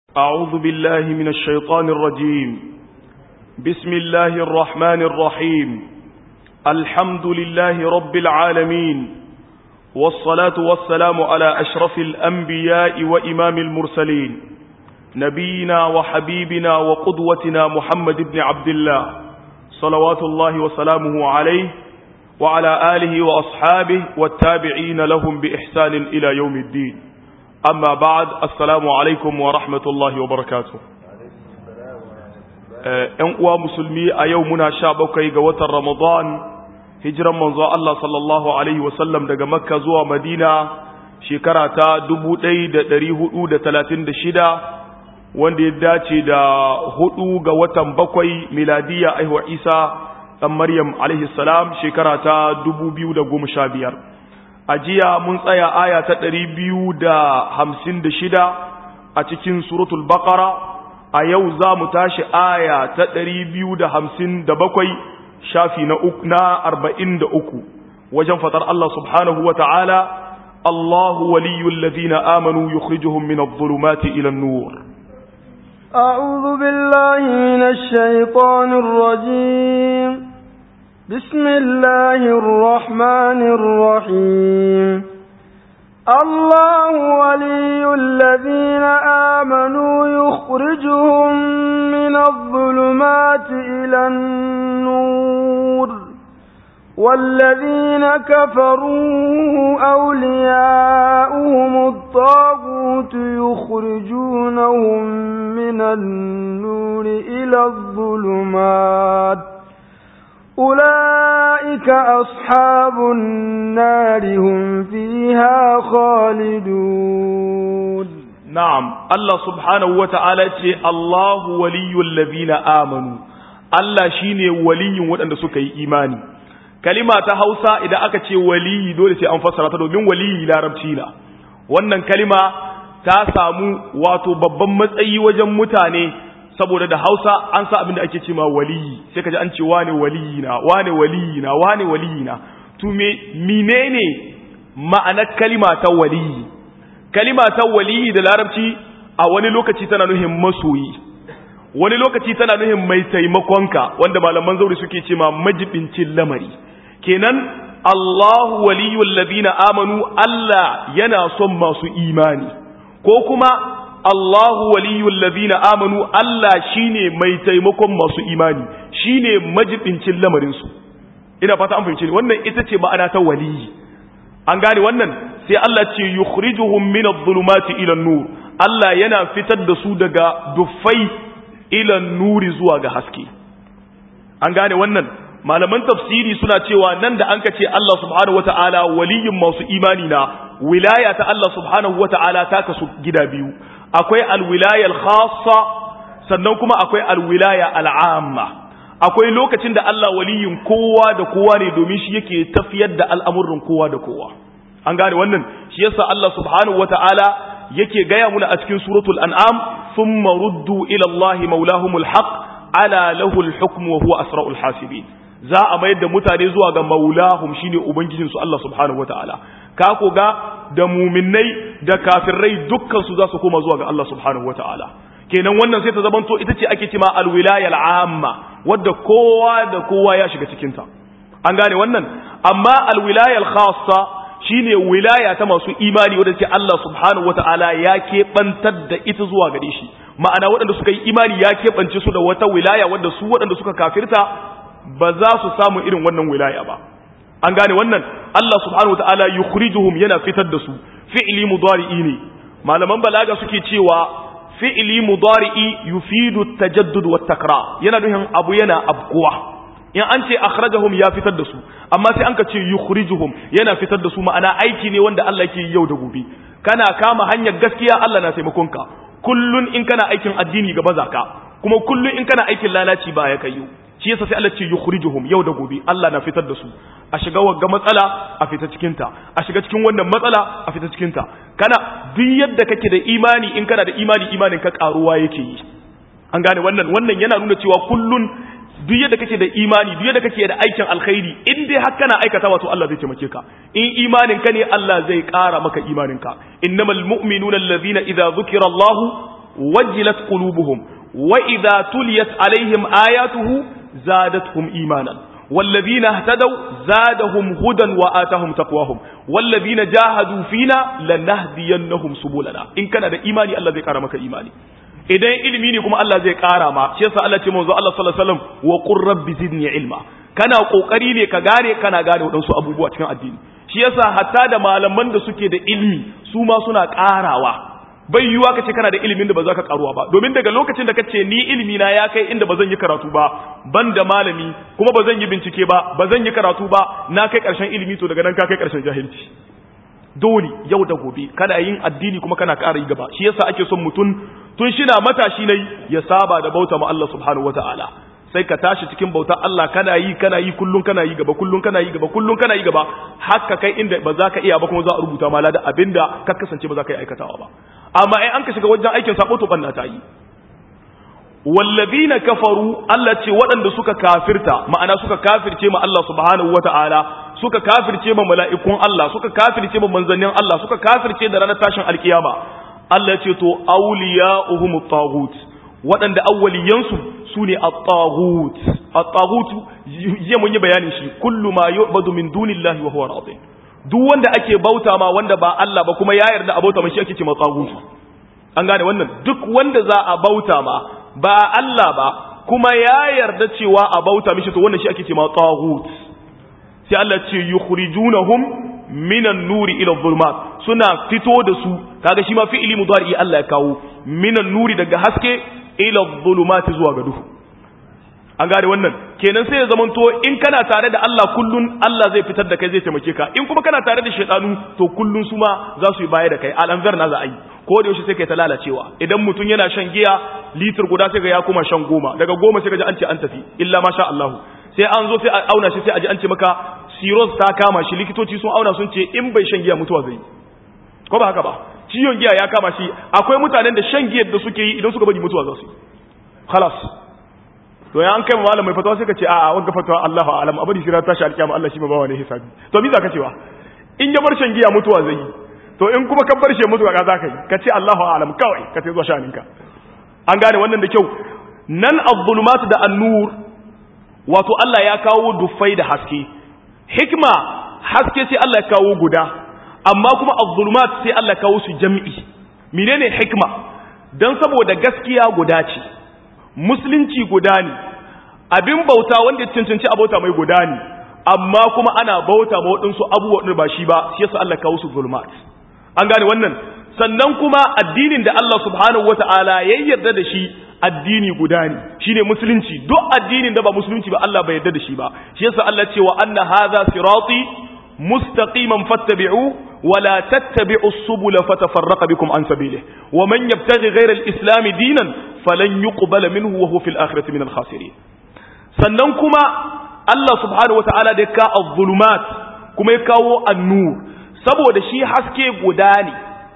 أعوذ بالله من الشيطان الرجيم بسم الله الرحمن الرحيم الحمد لله رب العالمين والصلاة والسلام على أشرف الأنبياء وإمام المرسلين نبينا وحبيبنا وقدوتنا محمد بن عبد الله صلوات الله وسلامه عليه وعلى آله وأصحابه والتابعين لهم بإحسان إلى يوم الدين أما بعد السلام عليكم ورحمة الله وبركاته ‘yan uwa musulmi a yau muna sha bakwai ga watan Ramadan hijiran manzo Allah sallallahu Alaihi wasallam daga Makka zuwa Madina shekara ta shida, wanda ya dace da hudu ga watan bakwai miladiya aihuwa Isa ɗan Maryam alaihi salam shekara ta biyar. a jiya mun tsaya aya ta shida a cikin suratul baqara a yau za mu tashi aya ta bakwai shafi na uku na uku wajen fatar Allah subhanahu wa ta'ala Allahu waliyul ladina amanu yukhrijuhum min adh-dhulumati ila an-nur أعوذ بالله من الشيطان الرجيم بسم الله الرحمن الرحيم الله ولي الذين آمنوا يخرجهم من الظلمات إلى النور والذين كفروا أولياؤهم الطاغوت يخرجونهم من النور إلى الظلمات أولئك أصحاب النار هم فيها خالدون نعم الله سبحانه وتعالى الله ولي الذين آمنوا Allah shine waliyin waɗanda suka yi imani kalima ta Hausa idan aka ce waliyi dole sai an fassara ta domin waliyi larabci na wannan kalima ta samu wato babban matsayi wajen mutane saboda da Hausa an sa abin da ake cewa waliyi sai kaji an ce wane waliyi na wane waliyi na wane waliyi na to me menene ma'anar kalima ta waliyi kalima ta waliyi da larabci a wani lokaci tana nuhin masoyi wani lokaci tana nuhin mai taimakonka wanda malaman zauri suke cewa majibincin lamari kenan Allahu waliyul ladina amanu Allah yana son masu imani ko kuma Allahu waliyul ladina amanu Allah shine mai taimakon masu imani shine majibincin lamarin su ina fata an fahimce ni wannan ita ce ma'ana ta waliyi an gane wannan sai Allah ce yukhrijuhum min adh-dhulumati ila an-nur Allah yana fitar da su daga duffai ila nuri zuwa ga haske an gane wannan malaman tafsiri suna cewa nan da an ka ce Allah subhanahu wata'ala waliyin masu imani na wilaya ta Allah subhanahu wata'ala ta kasu gida biyu akwai alwilayar khassa sannan kuma akwai alwilaya al'amma akwai lokacin da Allah waliyin kowa da kowa ne domin shi yake tafiyar da al'amuran kowa da kowa an gane wannan shi yasa Allah subhanahu wata'ala yake gaya muna a cikin suratul an'am thumma ruddu ila Allah maulahumul haqq ala lahul hukmu wa huwa asra'ul hasibin za a mayar da mutane zuwa ga maulahum shine ubangijinsu Allah subhanahu wata'ala ka ko ga da muminai da kafirai dukkan su za su koma zuwa ga Allah subhanahu wata'ala kenan wannan sai ta zamanto ita ce ake cewa alwilaya al'amma wadda kowa da kowa ya shiga cikin ta an gane wannan amma alwilaya al-khassa shine wilaya ta masu imani wadda ce Allah subhanahu wata'ala ya keɓantar da ita zuwa gare shi ma'ana waɗanda suka yi imani ya keɓance su da wata wilaya wadda su waɗanda suka kafirta ba za su samu irin wannan wilaya ba an gane wannan Allah subhanahu wataala yukhrijuhum yana fitar da su fi'li mudari'i ne malaman balaga suke cewa fi'li mudari'i yufidu tajaddud wa takrar yana nufin abu yana abkuwa in an ce akhrajahum ya fitar da su amma sai an ka ce yukhrijuhum yana fitar da su ma'ana aiki ne wanda Allah yake yau da gobe kana kama hanyar gaskiya Allah na taimakon ka kullun in kana aikin addini gaba zaka kuma kullun in kana aikin lalaci ba ya kayyo shi yasa sai Allah ce yukhrijuhum yau da gobe Allah na fitar da su a shiga wagga matsala a fita cikin ta a shiga cikin wannan matsala a fita cikin ta kana duk yadda kake da imani in kana da imani imanin ka karuwa yake yi an gane wannan wannan yana nuna cewa kullun duk yadda kake da imani duk yadda kake da aikin alkhairi in dai har kana aikata wato Allah zai taimake ka in imanin ka ne Allah zai ƙara maka imanin ka innamal mu'minuna allazina idza dhukira Allah wajilat qulubuhum wa idza tuliyat alaihim ayatuhu zadatuhum imanan والذين اهتدوا زادهم هدى وآتاهم تقواهم والذين جاهدوا فينا لنهدينهم سبلنا إن كان هذا إيماني الله زي كرمك إيماني idan ilimi ne kuma Allah zai kara ma shi yasa Allah ce manzo Allah sallallahu alaihi wasallam wa qur rabbi zidni ilma kana kokari ne ka gane kana gane wadansu abubuwa cikin addini shi yasa hatta da malaman da suke da ilimi su ma suna karawa bai yiwuwa ka ce kana da ilimin da ba za ka karuwa ba domin daga lokacin da ka ce ni ilimi na ya kai inda ba zan yi karatu ba ban da malami kuma ba zan yi bincike ba ba zan yi karatu ba na kai karshen ilimi to daga nan ka kai karshen jahilci dole yau da gobe kana yin addini kuma kana ƙara yi gaba shi yasa ake son mutum tun shina matashi ne ya saba da bauta ma Allah subhanahu wataala sai ka tashi cikin bautar Allah kana yi kana yi kullun kana yi gaba kullun kana yi gaba kullun kana yi gaba haka kai inda ba za ka iya ba kuma za a rubuta ma da abinda ka kasance ba za ka yi aikatawa ba amma ai an ka shiga wajen aikin sabo to banna ta yi wallazina kafaru Allah ce waɗanda suka kafirta ma'ana suka kafirce ma Allah subhanahu wata'ala suka kafirce ma mala'ikun Allah suka kafirce ma manzannin Allah suka kafirce da ranar tashin alkiyama Allah ce to awliya'uhum at-taghut waɗanda awwaliyansu sune at-taghut at-taghut je mun yi bayanin shi kullu ma yu'badu min dunillahi wa huwa radin duk wanda ake bauta ma wanda ba Allah ba kuma ya yarda a bauta ma shi ake ce ma taghut an gane wannan duk wanda za a bauta ma ba Allah ba kuma ya yarda cewa a bauta mishi to wannan shi ake ce ma taghut sai Allah ce yukhrijunahum minan nuri ila dhulumat suna fito da su kaga shi ma fi'ili mudari Allah ya kawo minan nuri daga haske ila dhulumat zuwa ga duhu an gane wannan kenan sai ya zamanto in kana tare da Allah kullun Allah zai fitar da kai zai taimake ka in kuma kana tare da shaytanu to kullun su ma za su yi baya da kai al'anzar na za a yi ko da yaushe sai kai ta lalacewa idan mutum yana shan giya litir guda sai ga ya koma shan goma daga goma sai ga ji an ce an tafi illa masha Allah sai an zo sai a auna shi sai a ji an ce maka cirrhosis ta kama shi likitoci sun auna sun ce in bai shan giya mutuwa zai ko ba haka ba ciwon giya ya kama shi akwai mutanen da shan giyar da suke yi idan suka bari mutuwa za su yi khalas to ya an kai malam mai fatawa sai ka ce a'a wanga fatawa Allahu a'lam abadi shi ran tashi alkiyama Allah shi ma bawa ne hisabi to me za ka cewa in ya bar shan giya mutuwa zai yi to in kuma ka bar shi mutuwa ka za ka yi ka ce Allahu a'lam kawai ka ce zuwa shaninka an gane wannan da kyau nan az-zulumat da an-nur wato Allah ya kawo dufai da haske hikma haske sai Allah ya kawo guda amma kuma az-zulumat sai Allah ya kawo su jami'i menene hikma dan saboda gaskiya guda ce musulunci guda ne abin bauta wanda ya cancanci a bauta mai guda ne amma kuma ana bauta ma waɗansu abubuwan da ba shi ba shi yasa Allah kawo su zulmat an gane wannan sannan kuma addinin da Allah subhanahu wata'ala ya yarda da shi addini guda ne shine musulunci duk addinin da ba musulunci ba Allah bai yarda da shi ba shi yasa Allah ce wa anna hadha sirati mustaqiman fattabi'u ولا تتبعوا السبل فتفرق بكم عن سبيله ومن يبتغي غير الإسلام دينا فلن يقبل منه وهو في الآخرة من الخاسرين sannan kuma Allah subhanahu wata'ala da ya ka az-zulumat kuma ya kawo an-nur saboda shi haske guda ne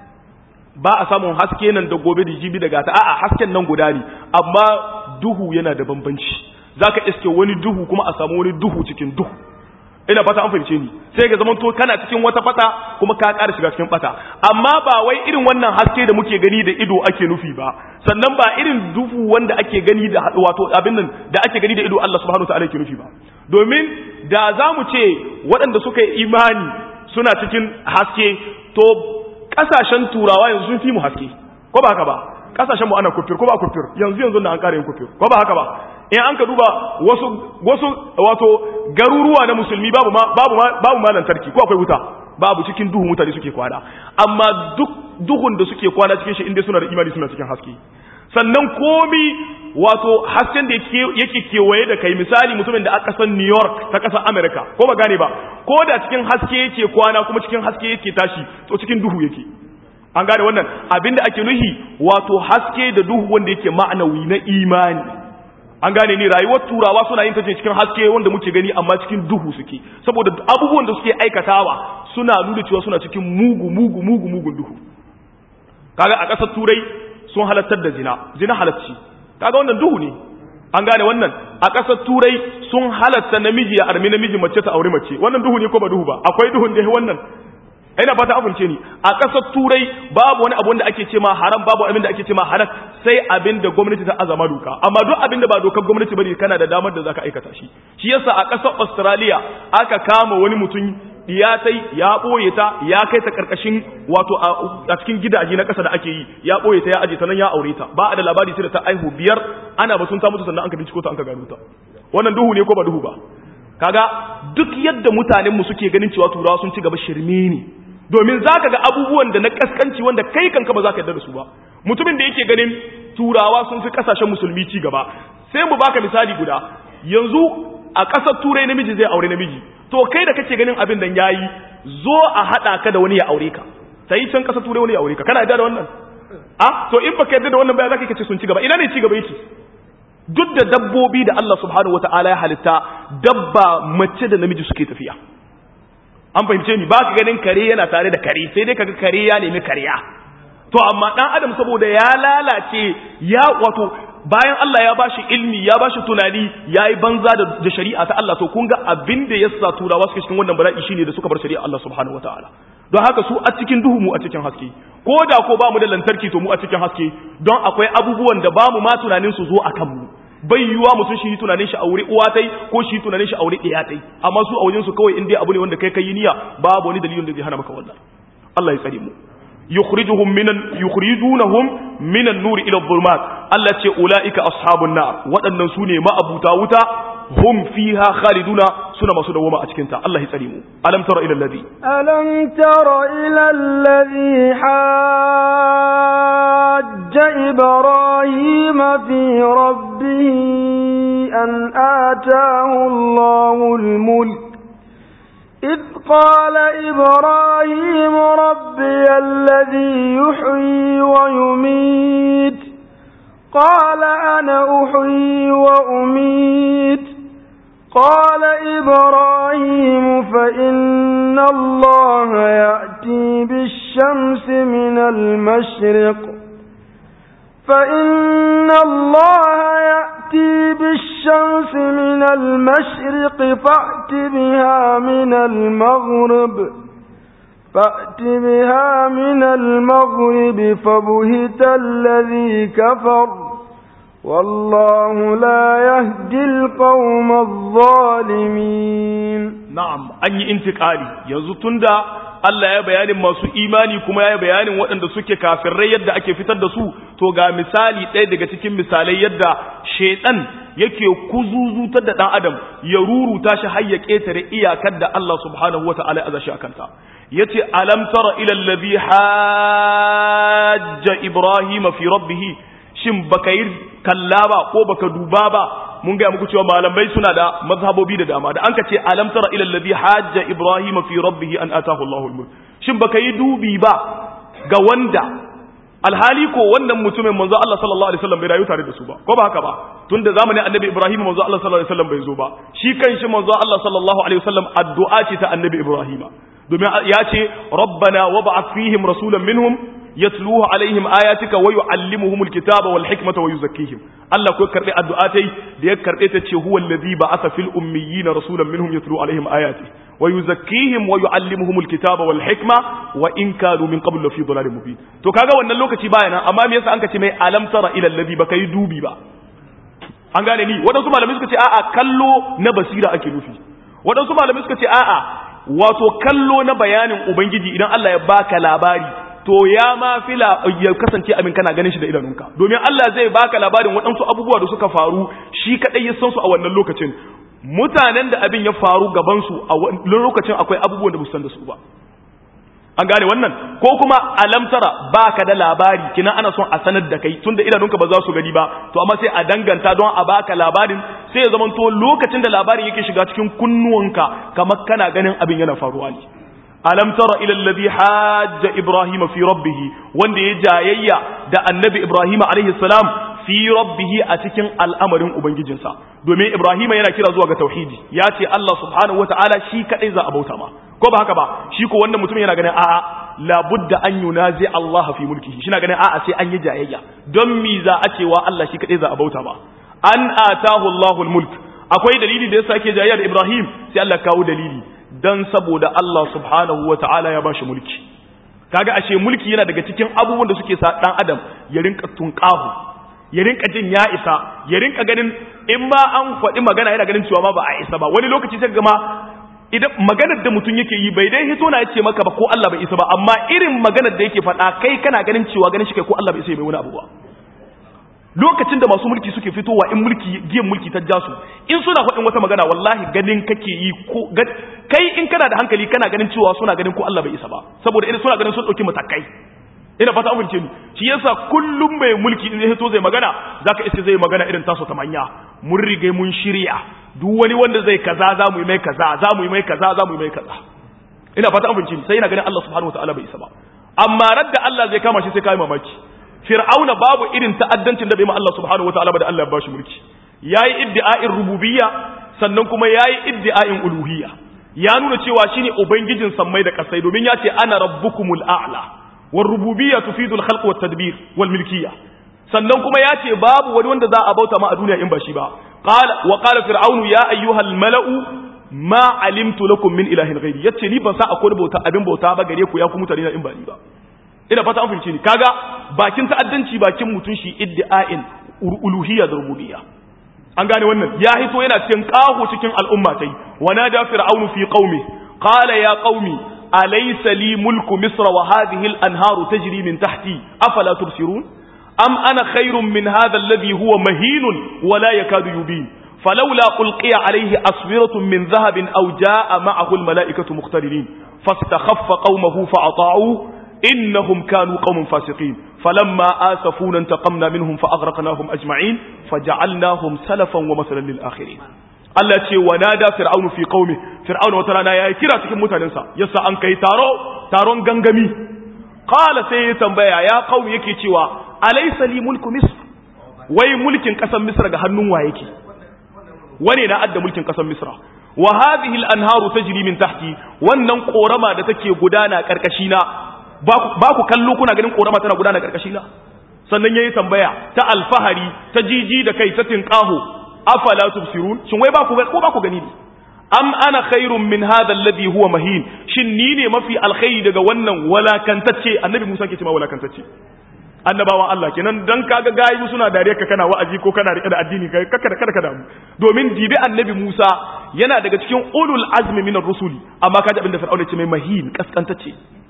ba a samun haske nan da gobe da jibi daga ta a'a hasken nan guda ne amma duhu yana da bambanci zaka iske wani duhu kuma a samu wani duhu cikin duhu ina fata an fahimce ni sai ga zaman to kana cikin wata fata kuma ka ƙara shiga cikin fata amma ba wai irin wannan haske da muke gani da ido ake nufi ba sannan ba irin duhu wanda ake gani da wato abin nan da ake gani da ido Allah subhanahu wataala yake nufi ba domin da za mu ce waɗanda suka yi imani suna cikin haske to ƙasashen turawa yanzu sun fi mu haske ko ba haka ba ƙasashen mu ana kufir ko ba kufir yanzu yanzu da an ƙara yin kufir ko ba haka ba in an ka duba wasu wasu wato garuruwa na musulmi babu ma babu ma babu ma lantarki ko akwai wuta babu cikin duhu mutane suke kwana amma duk duhun da suke kwana cikin shi inda suna da imani suna cikin haske sannan komi wato hasken da yake kewaye da kai misali mutumin da aka san New York ta kasar America ko ba gane ba ko da cikin haske yake kwana kuma cikin haske yake tashi to cikin duhu yake an gane wannan abinda ake nuhi wato haske da duhu wanda yake ma'anawi na imani an gane ni rayuwar turawa suna yin ta cikin haske wanda muke gani amma cikin duhu suke saboda abubuwan da suke aikatawa suna nuna cewa suna cikin mugu mugu mugu mugun duhu kaga a ƙasar turai sun halattar da zina zina halacci kaga wannan duhu ne an gane wannan a ƙasar turai sun halatta namiji ya armi namiji mace ta aure mace wannan duhu ne ko ba duhu ba akwai duhun da wannan ina fata amince ni a ƙasar turai babu wani abu wanda ake ce ma haram babu abin da ake ce ma halal sai abin da gwamnati ta azama doka amma duk abin da ba dokar gwamnati bane kana da damar da zaka aikata shi shi yasa a ƙasar Australia aka kama wani mutum ya tai ya boye ta ya kai ta karkashin wato a cikin gidaje na ƙasa da ake yi ya boye ta ya aje ta nan ya aure ta ba a da labari sai da ta aihu biyar ana batun ta mutu sannan an ka binciko ta an ka gano ta wannan duhu ne ko ba duhu ba kaga duk yadda mutanenmu suke ganin cewa turawa sun ci gaba shirme ne domin za ka ga abubuwan da na kaskanci wanda kai kanka ba za ka yarda da su ba mutumin da yake ganin turawa sun fi kasashen musulmi ci gaba sai mu baka misali guda yanzu a ƙasar turai namiji zai aure namiji to kai da kake ganin abin da yayi zo a haɗa ka da wani ya aure ka sai can ƙasar turai wani ya aure ka kana yarda da wannan a to in baka yarda da wannan ba za ka ce sun ci gaba ina ne ci gaba yake duk da dabbobi da Allah subhanahu wata'ala ya halitta dabba mace da namiji suke tafiya an fahimce ni ba ka ganin kare yana tare da kare sai dai kaga kare ya nemi kariya to amma dan adam saboda ya lalace ya wato bayan Allah ya bashi ilmi ya bashi tunani yayi banza da, da shari'a ta Allah to kun ga abin da yasa turawa suka cikin wannan bala'i shine da suka bar shari'a Allah subhanahu wata'ala don haka su a cikin duhu mu a cikin haske ko da ko ba mu da lantarki to mu a cikin haske don akwai abubuwan da ba mu ma tunanin su zo a kanmu bai yiwuwa mutum shi tunanin shi aure uwa tai ko shi tunanin shi aure ɗaya tai amma su a wajen su kawai in dai abu ne wanda kai kai niyya babu wani dalilin da zai hana maka wannan Allah ya tsare mu yukhrijuhum minan yukhrijunahum minan nuri ila dhulumat Allah ce ulaika ashabun nar waɗannan su ne ma'abuta wuta hum fiha khaliduna suna masu dawoma a cikin ta Allah ya tsare mu alam tara ila alladhi alam tara ila alladhi hajja ibrahim fi rabbih an ataahu Allahu al-mulk إذ قال إبراهيم ربي الذي يحيي ويميت قال أنا أحيي وأميت قال إبراهيم فإن الله يأتي بالشمس من المشرق فإن الله يأتي بالشمس من المشرق فأت بها من المغرب فأت بها من المغرب فبهت الذي كفر والله لا يهدي القوم الظالمين na'am an yi intikali yanzu tunda Allah ya bayanin masu imani kuma ya bayanin waɗanda suke kafirai yadda ake fitar da su to ga misali ɗaya daga cikin misalai yadda shaiɗan yake kuzuzutar da ɗan adam ya ruruta shi har ya ƙetare iyakar da Allah subhanahu wata'ala ya azashi akanta yace alam tara ila allazi hajja ibrahima fi rabbih shin baka yi kalla ba ko baka duba ba mun gaya muku cewa malamai suna da mazhabobi da dama da an ka ce alam tara ila alladhi hajja ibrahima fi rabbih an atahu Allahu al-mulk shin baka yi dubi ba ga wanda alhali ko wannan mutumin manzo Allah sallallahu alaihi wasallam bai rayu tare da su ba ko ba haka ba tunda zamanin annabi Ibrahim manzo Allah sallallahu alaihi wasallam bai zo ba shi kanshi manzo Allah sallallahu alaihi wasallam addu'a ce ta annabi Ibrahim domin ya ce rabbana wab'ath fihim rasulan minhum yatluhu alaihim ayatika wa yuallimuhumul kitaba wal hikmata wa yuzakkihim Allah ko karbi addu'atai da ya karbe ta ce huwa allazi ba'atha fil ummiyina rasulan minhum yatlu alaihim ayati wa yuzakkihim wa yuallimuhumul kitaba wal hikma wa in kanu min qablu fi dhalalin mubin to kaga wannan lokaci baya nan amma me yasa an ka ce mai alam tara ila allazi baka yi dubi ba an gane ni wadansu malamai suka ce a'a kallo na basira ake nufi wadansu malamai suka ce a'a wato kallo na bayanin ubangiji idan Allah ya baka labari to ya ma fila ya kasance abin kana ganin shi da idanunka domin Allah zai baka labarin waɗansu abubuwa da suka faru shi kadai ya san su a wannan lokacin mutanen da abin ya faru gaban su a wannan lokacin akwai abubuwan da san da su ba an gane wannan ko kuma alamtara baka da labari kina ana son a sanar da kai tunda idanunka ba za su gani ba to amma sai a danganta don a baka labarin sai ya zama to lokacin da labarin yake shiga cikin kunnuwanka kamar kana ganin abin yana faruwa ne alam tara ila alladhi hajja ibrahim fi rabbih wanda ya jayayya da annabi ibrahim alaihi salam fi rabbih a cikin al'amarin ubangijinsa domin ibrahim yana kira zuwa ga tauhidi ya ce Allah subhanahu wataala shi kadai za a bauta ma ko ba haka ba shi ko wannan mutum yana ganin a'a labudda an yunazi Allah fi mulkihi shi na ganin a'a sai an yi jayayya don mi za a cewa Allah shi kadai za a bauta ba an atahu Allahul mulk akwai dalili da yasa ake jayayya da Ibrahim sai Allah kawo dalili dan saboda Allah subhanahu wata'ala ya bashi mulki kaga ashe mulki yana daga cikin abubuwan da suke sa dan adam ya rinka tunƙahu ya rinka jin ya isa ya rinka ganin in ma an faɗi magana yana ganin cewa ma ba a isa ba wani lokaci sai gama idan maganar da mutum yake yi bai dai hito na yace maka ba ko Allah bai isa ba amma irin maganar da yake faɗa kai kana ganin cewa ganin shi kai ko Allah bai isa ya mai wani abu ba lokacin da masu mulki suke fitowa in mulki giyan mulki ta jasu in suna faɗin wata magana wallahi ganin kake yi ko kai in kana da hankali kana ganin cewa suna ganin ko Allah bai isa ba saboda idan suna ganin sun ɗauki matakai ina fata an fahimce ni shi yasa kullum mai mulki in ya fito zai magana zaka isa zai magana irin taso ta manya mun rige mun shirya duk wani wanda zai kaza za mu yi mai kaza za mu yi mai kaza za mu yi mai kaza ina fata an fahimce ni sai ina ganin Allah subhanahu wataala bai isa ba amma radda Allah zai kama shi sai kai mamaki fir'auna babu irin ta'addancin da bai ma Allah subhanahu wataala ba da Allah ya bashi mulki yayi iddi'a'in rububiyya sannan kuma yayi iddi'a'in uluhiyya ya nuna cewa shine ubangijin sammai da kasai domin ya ce ana rabbukumul a'la war rububiyya tufidu al-khalq wat tadbir wal milkiyya sannan kuma ya ce babu wani wanda za a bauta ma a duniya in ba shi ba qala wa qala fir'aunu ya ayyuhal mala'u ma alimtu lakum min ilahin ghairi yace ni ban sa akwai bauta abin bauta ba gare ku ya ku mutane in ba ni ba ina fata an fahimce ni kaga bakin ta'addanci bakin mutun shi iddi'ain uluhiyya da rububiyya an gane wannan ya hito yana cikin kahu cikin al'umma tai wa nada fir'aunu fi qaumi qala ya qaumi alaysa li mulku misra wa hadhihi al-anharu tajri min tahti afala tubsirun am ana khairun min hadha alladhi huwa mahinun wa la yakadu yubin فلولا ألقي عليه أسورة من ذهب أو جاء معه الملائكة مختلفين فاستخف قومه فأطاعوه إنهم كانوا قوم فاسقين فلما آسفونا انتقمنا منهم فأغرقناهم أجمعين فجعلناهم سلفا ومثلا للآخرين Allah ce wa nada fir'aunu fi qaumi fir'aunu wata rana yayi kira cikin mutanensa yasa an kai taro taron gangami qala sai ya tambaya ya qaumi yake cewa alaysa li mulku misr wai mulkin kasan misra ga hannun wa yake wane na adda mulkin kasan misra wa hadhihi al-anharu tajri min tahti wannan korama da take gudana karkashi na ba ku kallo kuna ganin korama tana gudana karkashi na sannan yayi tambaya ta alfahari ta jiji da kai ta tinqahu afala tubsirun shin wai ba ku ko ba ku gani ne am ana khairun min hadha alladhi huwa mahin shin ni ne mafi alkhairi daga wannan walakantacce annabi Musa ke cewa walakantacce annabawan Allah kenan dan kaga gayi suna dariya ka kana wa'azi ko kana rike da addini kai kaka da kada ka damu domin dibi annabi Musa yana daga cikin ulul azmi minar rusuli amma kaji abin da fir'auna ce mai mahin kaskantacce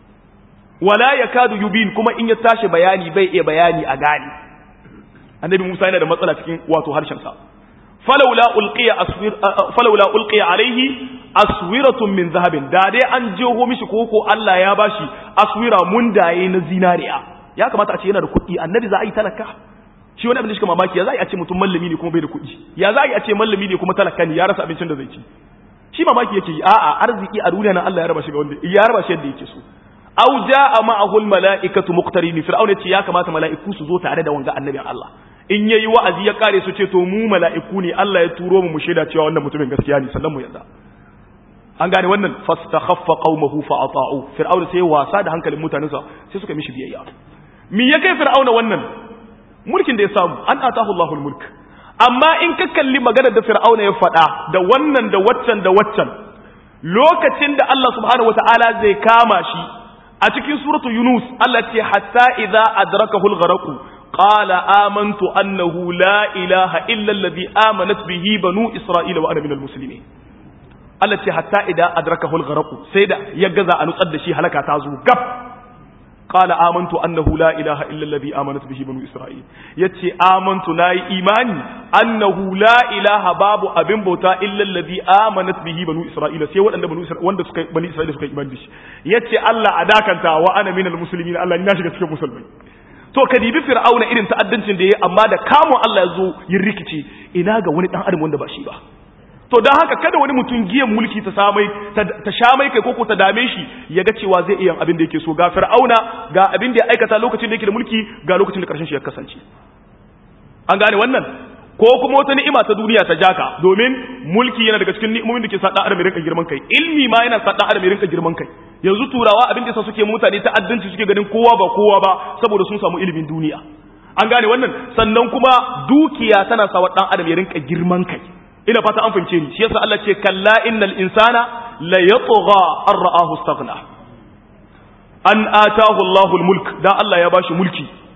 wala yakadu yubin kuma in ya tashi bayani bai iya bayani a gani annabi Musa yana da matsala cikin wato harshen sa falawla ulqiya aswir falawla ulqiya alaihi aswiratun min zahabin da dai an jeho mishi koko Allah ya bashi aswira mundaye na zinariya ya kamata a ce yana da kuɗi annabi za a yi talaka shi wani abin da shi mamaki ya za a yi a ce mutum mallami ne kuma bai da kuɗi ya za a yi a ce mallami ne kuma talaka ne ya rasa abincin da zai ci shi mamaki yake yi a'a arziki a duniya nan Allah ya raba shi ga wanda ya raba shi yadda yake so aw jaa ma'ahu al-mala'ikatu muqtarini fir'auna ce ya kamata mala'iku su zo tare da wanga annabin Allah in yayi wa'azi ya kare su ce to mu mala'iku ne Allah ya turo mu mu shaida cewa wannan mutumin gaskiya ne sannan mu yarda an gane wannan fastakhaffa qaumahu fa ata'u fir'auna sai wasa da hankalin mutanensa sai suka mishi biyayya mi ya kai fir'auna wannan mulkin da ya samu an atahu Allahul mulk amma in ka kalli maganar da fir'auna ya faɗa da wannan da waccan da waccan lokacin da Allah subhanahu wataala zai kama shi a cikin suratu yunus Allah ce hatta idza adrakahu al-gharq qala amantu annahu la ilaha illa alladhi amanat bihi banu isra'ila wa ana minal muslimin Allah ce hatta idza adrakahu al-gharq sai da ya gaza a nutsar da shi halaka ta zo gab قال آمنت أنه لا إله إلا الذي آمنت به بنو إسرائيل يتي آمنت ناي إيماني أنه لا إله باب أبن بوتا إلا الذي آمنت به بنو إسرائيل سي وأن بنو إسرائيل وأن بني إسرائيل سكي إيمان دش يتي الله أداك أنت وأنا من المسلمين الله ناشك سكي مسلمين to ka dibi fir'auna irin ta'addancin da yayi amma da kamun Allah ya zo yin rikici ina ga wani dan adam wanda ba shi ba to don haka kada wani mutum giyan mulki ta samai ta sha mai kai koko ta dame shi ya ga cewa zai iya abin da yake so ga fir'auna ga abin da ya aikata lokacin da yake da mulki ga lokacin da karshen shi ya kasance an gane wannan ko kuma wata ni'ima ta duniya ta jaka domin mulki yana daga cikin ni'imomin da ke sa dan adam ya rinka girman kai ilmi ma yana sa dan adam ya rinka girman kai yanzu turawa abin da yasa suke mutane ta'addanci suke ganin kowa ba kowa ba saboda sun samu ilimin duniya an gane wannan sannan kuma dukiya tana sa wa dan adam ya rinka girman kai ina fata an fahimce ni shi yasa Allah ce kalla innal insana la yatgha an ra'ahu istaghna an atahu Allahul mulk da Allah ya bashi mulki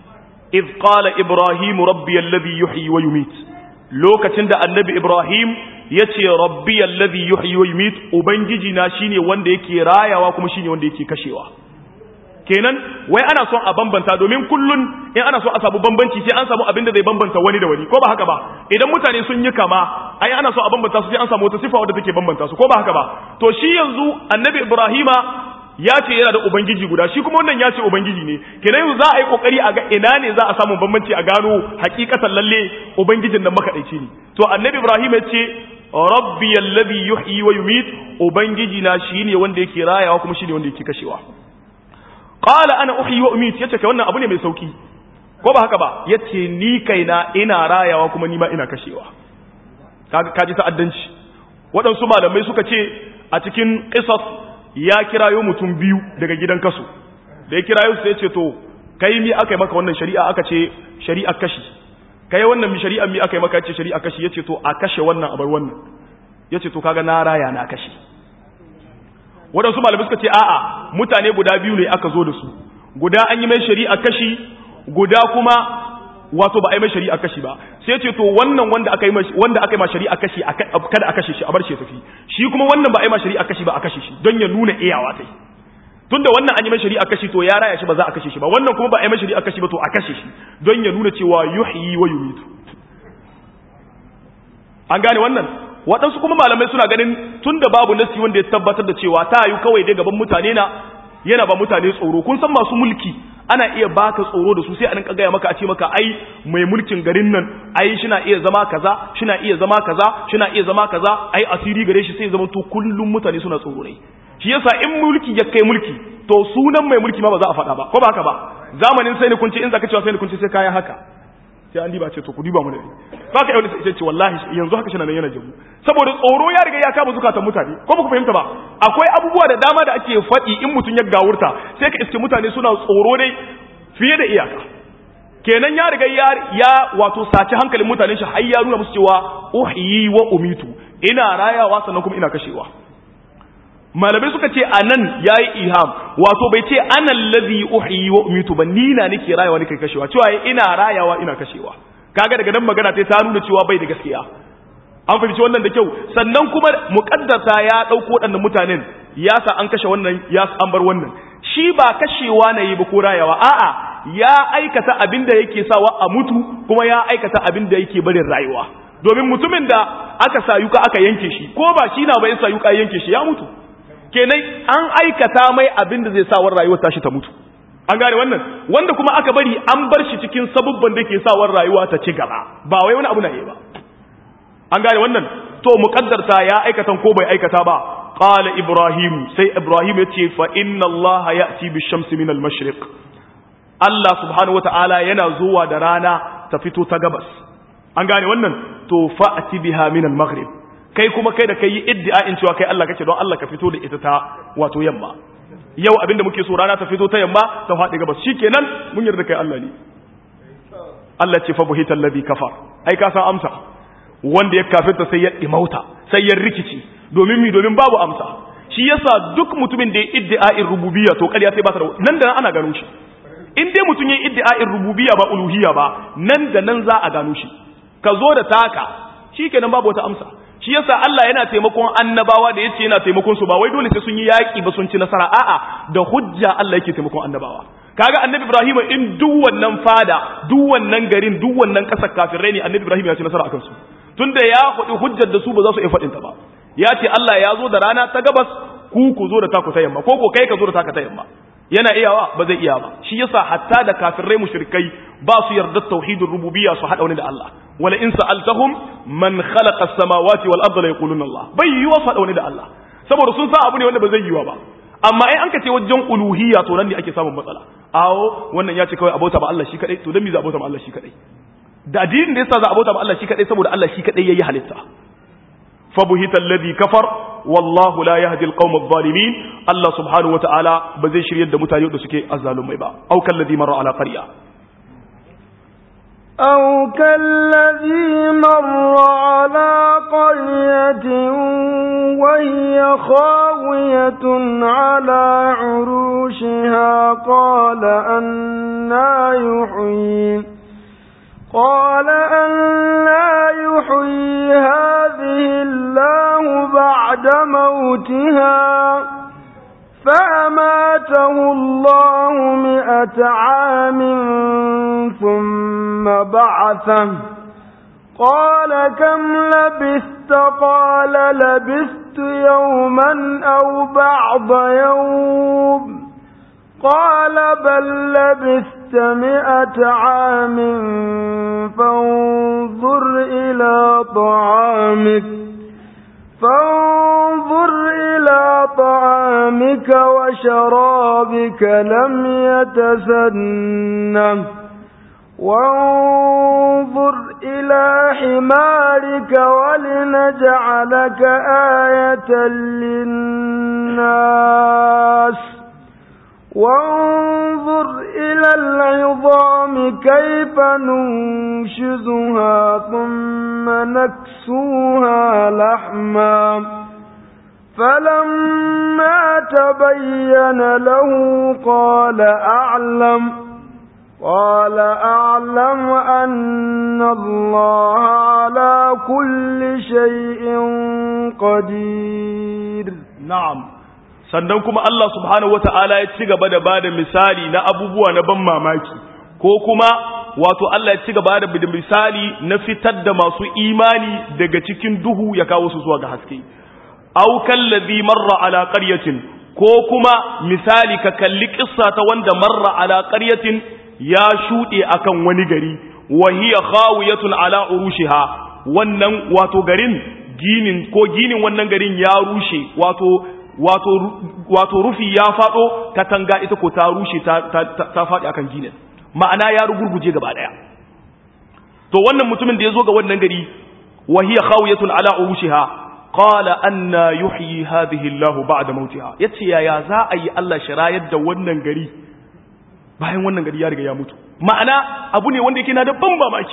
iz qala ibrahim rabbi alladhi yuhyi wa yumit lokacin da annabi ibrahim yace rabbi alladhi yuhyi wa yumit ubangiji na shine wanda yake rayawa kuma shine wanda yake kashewa kenan wai ana son a bambanta domin kullun in ana son a samu bambanci sai an samu abin da zai bambanta wani da wani ko ba haka ba idan mutane sun yi kama ai ana son a bambanta su sai an samu wata sifa wadda take bambanta su ko ba haka ba to shi yanzu annabi ibrahima ya ce yana da ubangiji guda shi kuma wannan ya ce ubangiji ne kenan yanzu za a yi kokari a ga ina ne za a samu bambanci a gano hakikatan lalle ubangijin nan makadaici ne to annabi ibrahim ya ce rabbi alladhi yuhyi wa yumit ubangiji na shine wanda yake rayawa kuma shine wanda yake kashewa qala ana uhyi wa umit yace kai wannan abu ne mai sauki ko ba haka ba yace ni kaina ina rayawa kuma ni ma ina kashewa kaga kaji ta'addanci waɗansu malamai suka ce a cikin qisas ya kirayo mutum biyu daga gidan kasu da ya kirayo sai ce to kai mi aka yi maka wannan shari'a aka ce shari'a kashi kai wannan mi shari'a mi aka yi maka ce shari'a kashi yace to a kashe wannan a bar wannan yace to kaga na raya na kashe waɗansu malamai suka ce a'a mutane guda biyu ne aka zo da su guda an yi mai shari'a kashi guda kuma wato ba a yi mai shari'a kashi ba sai ce to wannan wanda aka yi wanda aka yi ma shari'a kashi kada a kashe shi a bar shi tafi shi kuma wannan ba a yi ma shari'a kashi ba a kashe shi don ya nuna iyawa tai tunda wannan an yi mai shari'a kashi to ya raya shi ba za a kashe shi ba wannan kuma ba a yi mai shari'a kashi ba to a kashe shi don ya nuna cewa yuhyi wa yumitu an gane wannan waɗansu kuma malamai suna ganin tun da babu nasi wanda ya tabbatar da cewa ta yi kawai dai gaban mutane na yana ba mutane tsoro kun san masu mulki ana iya baka tsoro da su sai a nan gaya maka a ce maka ai mai mulkin garin nan ai shina iya zama kaza shina iya zama kaza shina iya zama kaza ai asiri gare shi sai zama to kullum mutane suna tsoro ne shi yasa in mulki ya kai mulki to sunan mai mulki ma ba za a faɗa ba ko ba haka ba zamanin sai ni kun ce in zaka cewa sai ni kun ce sai kayan haka sai an diba ce to ku diba mu da ba ka yau sai ce wallahi yanzu haka shina nan yana jabu saboda tsoro ya riga ya kama zukatan mutane ko ba ku fahimta ba akwai abubuwa da dama da ake faɗi in mutum ya gawurta sai ka iske mutane suna tsoro dai fiye da iyaka kenan ya riga ya ya wato saci hankalin mutanen shi har ya nuna musu cewa uhyi wa umitu ina rayawa sannan kuma ina kashewa malamai suka ce anan yayi iham wato bai ce ana allazi uhyi wa umitu ba ni na nake rayawa nake kashewa cewa ina rayawa ina kashewa kaga daga nan magana ta nuna cewa bai da gaskiya an fahimci wannan da kyau sannan kuma muqaddasa ya dauko waɗannan mutanen ya sa an kashe wannan ya an bar wannan shi ba kashewa na yi ba ko rayawa a'a ya aikata abin da yake sawa a mutu kuma ya aikata abin da yake barin rayuwa domin mutumin da aka sa yuka aka yanke shi ko ba shi na ba ya sa yuka yanke shi ya mutu kenan an aikata mai abin da zai sa war rayuwar tashi ta mutu an gane wannan wanda kuma aka bari an bar shi cikin sabubban da ke sa war rayuwa ta ci gaba ba wai wani abu na yi ba an gane wannan to muqaddarta ya aikatan ko bai aikata ba qala ibrahim sai ibrahim yace fa inna allah ya'ti bish-shamsi min al-mashriq Allah subhanahu wata'ala yana zuwa da rana ta fito ta gabas an gane wannan to fa'ati biha min al-maghrib kai kuma kai da kai yi iddia'in cewa kai Allah kake don Allah ka fito da ita ta wato yamma yau abinda muke so rana ta fito ta yamma ta faɗi gabas shikenan mun yarda kai Allah ne Allah ce fa buhita alladhi kafar ai ka san amsa wanda ya kafirta sai ya dimauta sai ya rikici domin mi domin babu amsa shi yasa duk mutumin da ya iddia'in rububiyya to ƙarya sai ba ta da nan da nan ana gano shi in dai mutum ya iddia'in rububiyya ba uluhiyya ba nan da nan za a gano shi ka zo da taka shikenan babu wata amsa shi yasa Allah yana taimakon annabawa da yace yana taimakon su ba wai dole sai sun yi yaki ba sun ci nasara a'a da hujja Allah yake taimakon annabawa kaga annabi Ibrahim in duk wannan fada duk wannan garin duk wannan kasar kafirai ne annabi Ibrahim ya ci nasara akan su tunda ya faɗi hujjar da su ba za su iya faɗin ta ba ya ce Allah ya zo da rana ta gabas ku ku zo da taku ta yamma ko ko kai ka zo da taka ta yamma yana iyawa ba zai iya ba shi yasa hatta da kafirai mushrikai ba su yarda tauhidur rububiyya su hada wani da Allah wala in sa'altahum man khalaqa as-samawati wal arda la yaquluna Allah bai yiwa su hada wani da Allah saboda sun san abu ne wanda ba zai yiwa ba amma ai an ka ce wajen uluhiyya to nan ne ake samun matsala awo wannan ya ce kawai abota ba Allah shi kadai to dan me za abota ba Allah shi kadai da addinin da yasa za abota ba Allah shi kadai saboda Allah shi kadai yayi halitta فبهت الذي كفر والله لا يهدي القوم الظالمين الله سبحانه وتعالى بزي شريد متاني da suke azzalumai ba au kallazi marra ala qarya أو كالذي مر على قرية وهي خاوية خاوية على عروشها قال أنا يحيي قال أنا يحيي هذه الله بعد موتها فأماته الله مئة عام ثم بعثه قال كم لبثت قال لبثت يوما أو بعض يوم قال بل لبثت مئة عام فانظر إلى طعامك فانظر إلى طعامك وشرابك لم يتسنه وانظر إلى حمارك ولنجعلك آية للناس وانظر إلى العظام كيف ننشزها ثم نكسوها لحما فلما تبين له قال أعلم قال أعلم أن الله على كل شيء قدير na'am sannan kuma Allah subhanahu wata'ala ya ci gaba da bada misali na abubuwa na ban mamaki ko kuma wato Allah ya ci gaba da misali na fitar da masu imani daga cikin duhu ya kawo su zuwa ga haske aw kallazi marra ala qaryatin ko kuma misali ka kalli kissa ta wanda marra ala qaryatin ya shuɗe akan wani gari wa hiya khawiyatun ala urushiha wannan wato garin ginin ko ginin wannan garin ya rushe wato wato wato rufi ya fado katanga ita ko ta rushe ta ta, ta faɗi akan ginin ma'ana ya rugurguje gaba daya to wannan mutumin da ya zo ga wannan gari wa hiya khawiyatun ala urushiha qala anna yuhyi hadhihi Allah ba'da mautiha yace yaya za a yi Allah shirayar da wannan gari bayan wannan gari ya riga ya mutu ma'ana abu ne wanda yake na da ban mamaki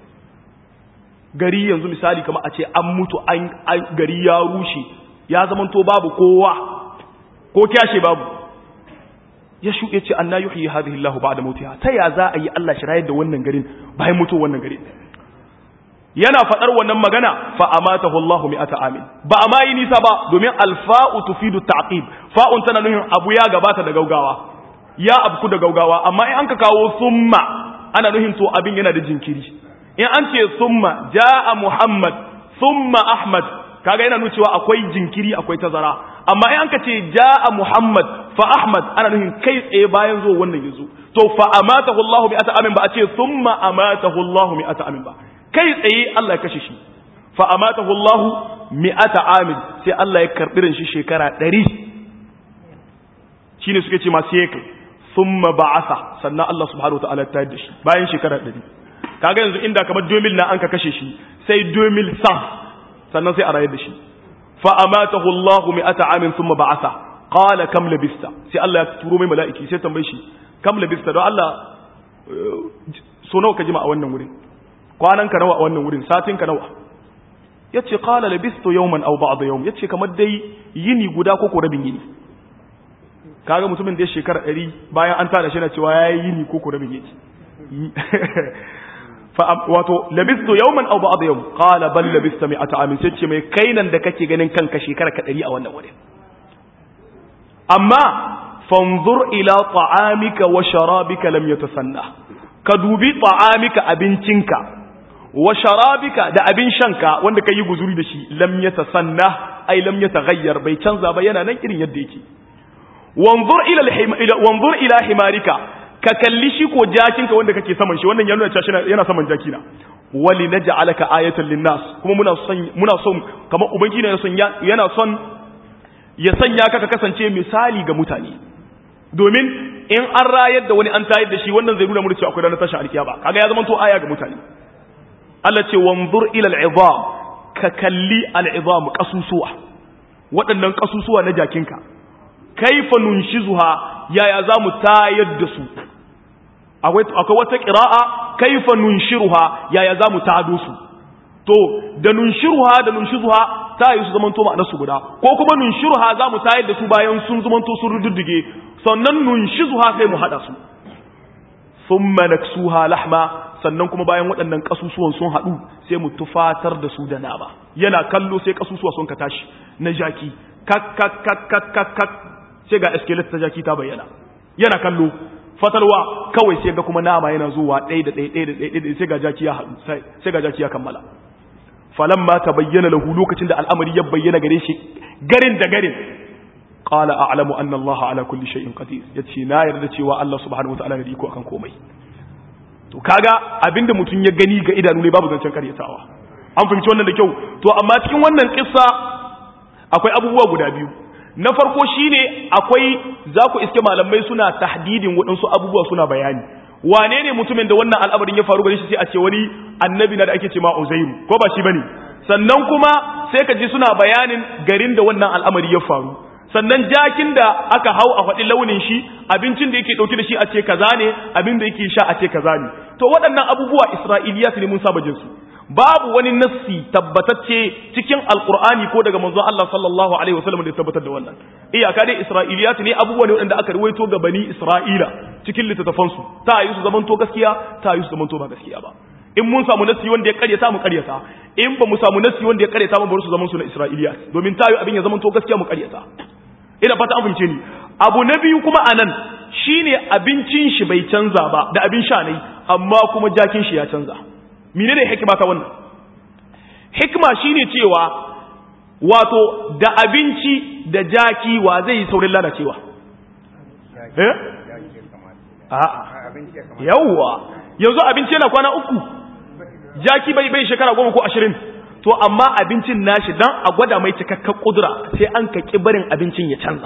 gari yanzu misali kamar a ce an mutu an gari ya rushe ya zamanto babu kowa ko kyashe babu ya shuɗe ce anna yuhyi hadhihi Allah ba'da mautiha ta ya za a yi Allah shirayar da wannan garin bayan mutu wannan garin yana faɗar wannan magana fa amatahu Allahu mi'ata amin ba a ma yi nisa ba domin alfa'u tufidu ta'qib fa'un tana nuhin abu ya gabata da gaugawa ya abku da gaugawa amma in an ka kawo summa ana nuhin to abin yana da jinkiri in an ce summa jaa muhammad summa ahmad kaga yana nuna cewa akwai jinkiri akwai tazara amma in an ka ce jaa muhammad fa ahmad ana nuhin kai tsaye bayan zo wannan yazo to fa amatahu allah bi ata amin ba a ce summa amatahu allah mi ata amin ba kai tsaye Allah ya kashe shi fa amatahu allah mi'ata amin sai Allah ya karbi shi shekara 100 shine suke ce masu yake thumma ba'atha sannan Allah subhanahu wataala ta da shi bayan shekara 100 kaga yanzu inda kamar 2000 na an ka kashe shi sai 2000 sa sannan sai a rayar da shi fa amatahu Allah mi'ata amin thumma ba'atha qala kam labista sai Allah ya turo mai mala'iki sai tambaye shi kam labista don Allah so nawa ka jima a wannan wurin kwanan ka nawa a wannan wurin satin ka nawa yace qala labistu yawman aw ba'd yawm yace kamar dai yini guda ko ko rabin yini kaga mutumin da ya shekara ɗari bayan an tada shi na cewa ya yi yini ko kura bige wato labistu yawman aw ba'd yawm qala bal labista mi'ata amin sai ce mai kainan da kake ganin kanka shekara ka ɗari a wannan wurin amma fanzur ila ta'amika wa sharabika lam yatasanna ka dubi ta'amika abincinka wa sharabika da abin shanka wanda ka yi guzuri da shi lam yatasanna ai lam yataghayyar bai canza ba yana nan irin yadda yake wanzur ila wanzur ila himarika ka kalli shi ko jakinka wanda kake saman shi wannan yana cewa yana saman jakina wali naj'alaka ayatan linnas kuma muna son muna son kamar ubangiji yana son yana son ya sanya ka ka kasance misali ga mutane domin in an rayar da wani an tayar da shi wannan zai nuna mu cewa akwai ranar tashin alkiyama kaga ya zama to aya ga mutane Allah ce wanzur ila al'izam ka kalli al'izam kasusuwa waɗannan kasusuwa na jakinka kaifa nunshizuha yaya za mu tayar da su akwai wata ƙira'a kaifa nunshiruha yaya za mu tado su to da nunshiruha da nunshizuha ta yi su zamanto ma'anar su guda ko kuma nunshiruha za mu tayar da su bayan sun zamanto sun rududdige sannan nunshizuha sai mu hada su thumma naksuha lahma sannan kuma bayan waɗannan kasusuwan sun hadu sai mu tufatar da su da nama yana kallo sai kasusuwa sun ka tashi na jaki kak kak kak kak kak kak sai ga skeleton ta jaki ta bayyana yana kallo fatalwa kawai sai ga kuma nama yana zuwa ɗaya da ɗaya ɗaya da ɗaya sai ga jaki ya haɗu sai ga jaki ya kammala falamma ta bayyana lahu lokacin da al'amari ya bayyana gare shi garin da garin qala a'lamu anna Allah ala kulli shay'in qadir yace na yarda cewa Allah subhanahu wataala ya iko akan komai to kaga abinda mutum ya gani ga idanu ne babu zancen karyatawa an fahimci wannan da kyau to amma cikin wannan kissa akwai abubuwa guda biyu na farko shine akwai za ku iske malamai suna tahdidin waɗansu abubuwa suna bayani wane ne mutumin da wannan al'amarin ya faru gare shi sai a ce wani annabi na da ake ce ma uzairu ko ba shi bane sannan kuma sai ka ji suna bayanin garin da wannan al'amari ya faru sannan jakin da aka hau a faɗi launin shi abincin da yake ɗauki da shi a ce kaza ne abin da yake sha a ce kaza ne to waɗannan abubuwa isra'iliya ne mun saba jinsu babu wani nassi tabbatacce cikin alkur'ani ko daga manzon Allah sallallahu alaihi wasallam da ya tabbatar da wannan iyaka dai isra'iliyat ne abubuwa ne wanda aka ruwaito ga bani isra'ila cikin littattafan su ta yi su zaman to gaskiya ta yi su zaman to ba gaskiya ba in mun samu nassi wanda ya karyata mu karyata in ba mu samu nassi wanda ya karyata mu bar su zaman su na isra'iliyat domin ta yi abin ya zaman to gaskiya mu karyata ina fata an fahimce ni abu na biyu kuma anan shine abincin shi bai canza ba da abin sha ne amma kuma jakin shi ya canza menene hikima ta wannan hikima shine cewa wato da abinci da jaki wa zai yi saurin lalacewa eh a'a yawwa yanzu abinci yana kwana uku jaki bai bai shekara goma ko ashirin to amma abincin nashi dan a gwada mai cikakken kudura sai an kaki barin abincin ya canza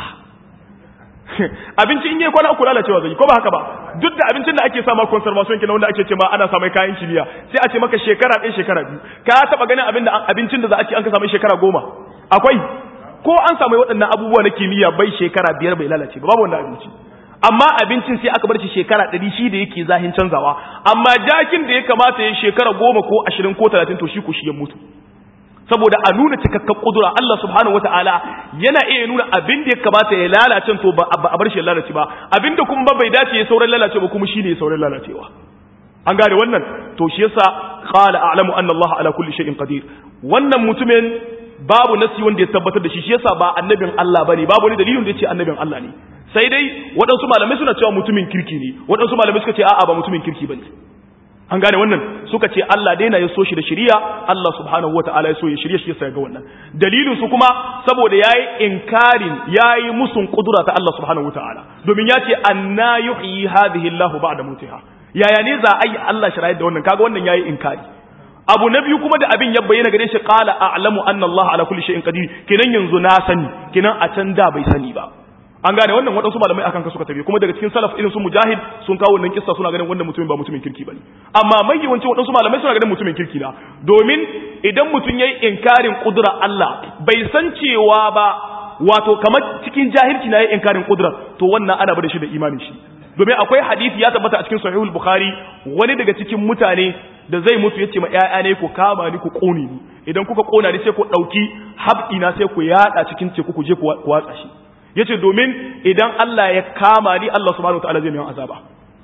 abinci in yi kwana uku lalacewa zai ko ba haka ba duk da abincin da ake sama conservation kina wanda ake ce ma ana samai kayan kimiyya sai a ce maka shekara ɗaya shekara biyu ka taba ganin abin da abincin da za a ce an ka samu shekara goma akwai ko an samu waɗannan abubuwa na kimiyya bai shekara biyar bai lalace ba babu wannan abinci amma abincin sai aka bar shi shekara ɗari shi da yake zahin canzawa amma jakin da ya kamata ya shekara goma ko ashirin ko talatin to shi ku shi ya mutu saboda a nuna cikakken kudura Allah subhanahu wataala yana iya nuna abin da ya kamata ya lalace to ba a bar shi ya lalace ba abin da kuma bai dace ya sauran lalace ba kuma shine ya sauran lalacewa an gane wannan to shi yasa qala a'lamu anna Allah ala kulli shay'in qadir wannan mutumin babu nasi wanda ya tabbatar da shi shi yasa ba annabin Allah bane babu wani dalilin da yace annabin Allah ne sai dai waɗansu malamai suna cewa mutumin kirki ne waɗansu malamai suka ce a'a ba mutumin kirki bane an gane wannan suka ce Allah daina ya so shi da shari'a Allah subhanahu wata'ala ya so ya shirye shi ya ga wannan dalilin su kuma saboda yayi inkarin yayi musun kudura ta Allah subhanahu wata'ala domin ya ce anna yuhyi hadhihi Allah ba'da mutiha yaya ne za a yi Allah shirayar da wannan kaga wannan yayi inkari abu na biyu kuma da abin ya bayyana gare shi qala a'lamu anna Allah ala kulli shay'in qadir kinan yanzu na sani kinan a can da bai sani ba an gane wannan waɗansu malamai akan ka suka tafi kuma daga cikin salaf irin su mujahid sun kawo wannan kissa suna ganin wannan mutumin ba mutumin kirki bane amma mai yawanci waɗansu malamai suna ganin mutumin kirki na domin idan mutum yayi inkarin kudura Allah bai san cewa ba wato kamar cikin jahilci na yayi inkarin kudura to wannan ana bada shi da imanin shi domin akwai hadisi ya tabbata a cikin sahihul bukhari wani daga cikin mutane da zai mutu yace ma ƴaƴa ne ku kama ni ku kone ni idan kuka kona ni sai ku dauki habdi na sai ku yada cikin teku ku je ku watsa shi yace domin idan Allah ya kama ni Allah subhanahu wataala zai mai azaba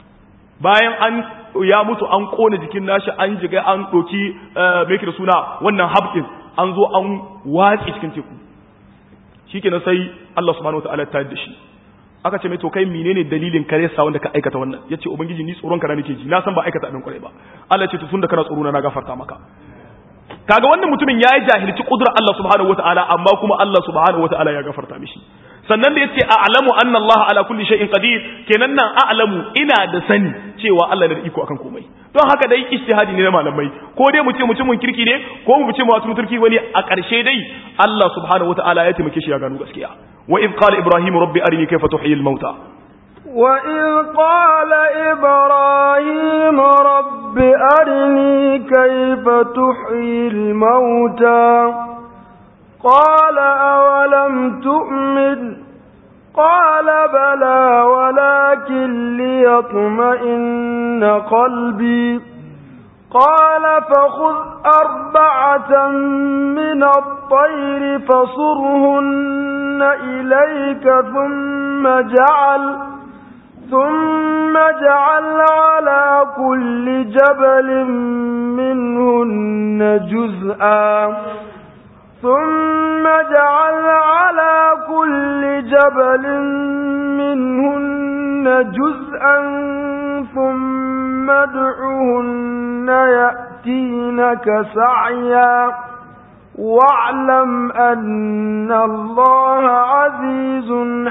bayan an ya mutu an kone jikin nashi an jiga an doki me yake da suna wannan habdin an zo an watsi cikin teku shikenan sai Allah subhanahu wataala ta da shi aka ce mai to kai menene dalilin kare sa wanda ka aikata wannan yace ubangiji ni tsoron ka na nake ji na san ba aikata abin kwarai ba Allah ya ce to tunda kana tsoro na gafarta maka kaga wannan mutumin yayi jahilci kudrar Allah subhanahu wataala amma kuma Allah subhanahu wataala ya gafarta mishi sannan da yace a'lamu anna Allah ala kulli shay'in qadir kenan nan a'lamu ina da sani cewa Allah da iko akan komai don haka dai ijtihadi ne na malamai ko dai mu ce mutumin kirki ne ko mu ce mutumin turki wani a ƙarshe dai Allah subhanahu wataala ya taimake shi ya gano gaskiya wa id qala ibrahim rabbi arini kayfa tuhyi al-mauta وإذ قال إبراهيم رب أرني كيف تحيي الموتى قال أولم تؤمن قال بلى ولكن ليطمئن قلبي قال فخذ أربعة من الطير فصرهن إليك ثم جعل ثم جعل على كل جبل منهن جزءا ثم جعل على كل جبل منهن جزءا ثم ادعهن يأتينك سعيا واعلم أن الله عزيز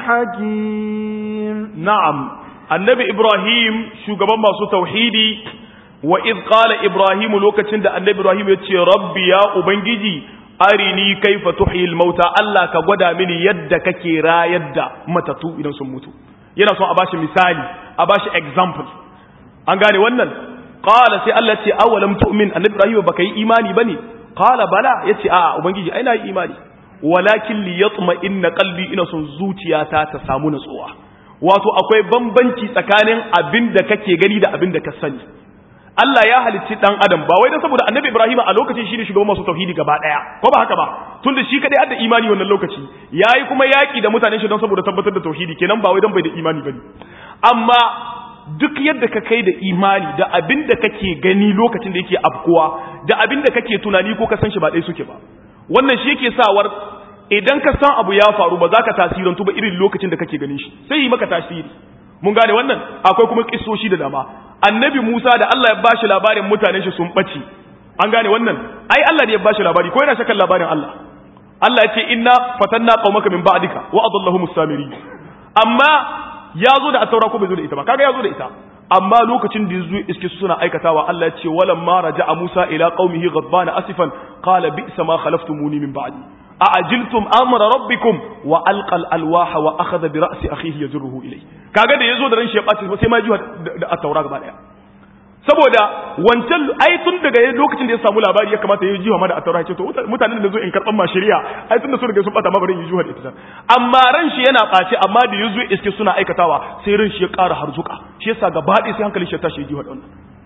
حكيم نعم النبي إبراهيم شو قبل ما سو توحيدي وإذ قال إبراهيم لوكتشند النبي إبراهيم يتشي ربي يا أبنجي arini kaifa tuhil mauta Allah ka gwada mini yadda kake rayar da matatu idan sun mutu yana son a bashi misali a bashi example an gane wannan qala sai Allah ce awalam tu'min annabi Ibrahim baka yi imani bane qala bala yace a ubangiji ai na yi imani walakin li yatma inna qalbi ina son zuciyata ta samu natsuwa wato akwai bambanci tsakanin abin da kake gani da abin da ka sani Allah ya halicci dan adam ba wai dan saboda annabi Ibrahim a lokacin shi ne shugaban masu tauhidi gaba daya ko ba haka ba tunda shi kadai hadda imani wannan lokaci yayi kuma yaki da mutanen shi don saboda tabbatar da tauhidi kenan ba wai dan bai da imani bane amma duk yadda ka kai da imani da abin da kake gani lokacin da yake afkuwa da abin da kake tunani ko ka san shi ba ɗaya suke ba wannan shi yake sawar idan ka san abu ya faru ba za ka tasirantu ba irin lokacin da kake ganin shi sai yi maka tasiri mun gane wannan akwai kuma kissoshi da dama annabi Musa da Allah ya bashi labarin mutanen shi sun bace an gane wannan ai Allah ne ya bashi labari ko yana shakan labarin Allah Allah ya ce inna fatanna qaumaka min ba'dika wa adallahu samiri amma ya zo da ataura ko bai zo da ita ba kaga ya zo da ita amma lokacin da yazo iske su suna aikatawa Allah ya ce walamma raja'a Musa ila qaumihi ghadbana asifan qala bi'sa ma khalaftumuni min ba'di a'ajiltum amra rabbikum wa alqa alwaha wa akhadha bi ra'si akhihi yajruhu ilay kaga da yazo da ran shi ya bace sai ma ji da at-taura gaba daya saboda wancan ai tun daga lokacin da ya samu labari ya kamata ya jiwa ma da at-taura ce to mutanen da zo in karban ma shari'a ai tun da su daga sun bata ma barin yi jiwa da ita amma ran shi yana bace amma da yazo iske suna aikatawa sai ran shi ya ƙara harzuka shi yasa gaba ɗaya sai hankalin shi ya tashi ya jiwa da wannan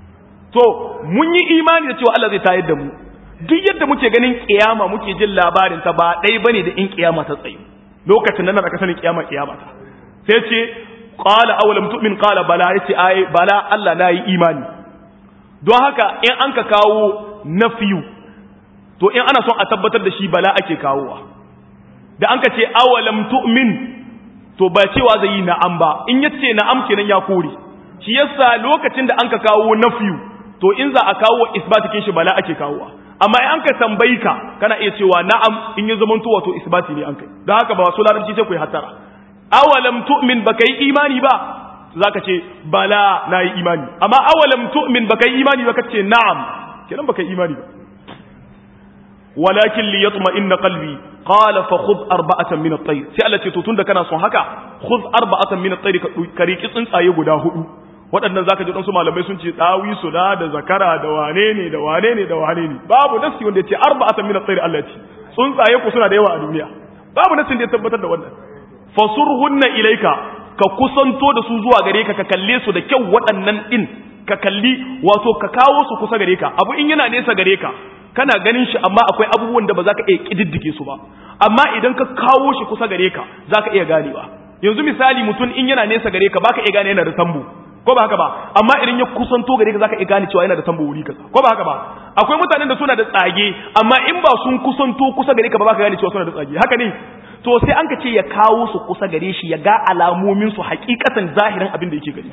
to mun yi imani da cewa Allah zai tayar da mu duk yadda muke ganin kiyama muke jin labarin ta ba ɗaya bane da in kiyama ta tsayu lokacin nan da ka sanin kiyama kiyama ta sai ce qala awalam tu'min qala bala yace ai bala Allah na yi imani don haka in an ka kawo nafiyu to in ana son a tabbatar da shi bala ake kawowa da an ka ce awalam tu'min to ba cewa zai yi na'am ba in yace na'am kenan ya kore shi yasa lokacin da an ka kawo nafiyu to in za a kawo isbatikin shi bala ake kawowa amma in an ka tambayi ka kana iya cewa na'am in ya zama to wato isbati ne an kai don haka ba su larabci sai ku yi hatara awalam tu'min baka yi imani ba zaka ce bala na yi imani amma awalam tu'min baka yi imani ba ka ce na'am kenan baka yi imani ba walakin li yatma inna qalbi qala fa khudh arba'atan min at-tayr sai Allah ce to tunda kana son haka khudh arba'atan min at-tayr ka riki tsuntsaye guda hudu waɗannan zaka ji ɗansu malamai sun ce ɗawi su da da zakara da wane ne da wane ne da wane ne babu nasi wanda ya ce arba'atan min at-tayr Allah ce tsuntsaye ku suna da yawa a duniya babu nasin da ya tabbatar da wannan fasurhunna ilaika ka kusanto da su zuwa gare ka ka kalle su da kyau waɗannan din ka kalli wato ka kawo su kusa gare ka abu in yana nesa gare ka kana ganin shi amma akwai abubuwan da ba za ka iya kididdige su ba amma idan ka kawo shi kusa gare ka za ka iya ganewa yanzu misali mutum in yana nesa gare ka baka iya gane yana da tambo ko ba haka ba amma idan ya kusanto gare ka zaka iya gane cewa yana da tambo wuri kaza ko ba haka ba akwai mutanen da suna da tsage amma in ba sun kusanto kusa gare ka ba baka gane cewa suna da tsage haka ne to sai an ka ce ya kawo su kusa gare shi ya ga alamomin su hakikatan zahirin abin da yake gani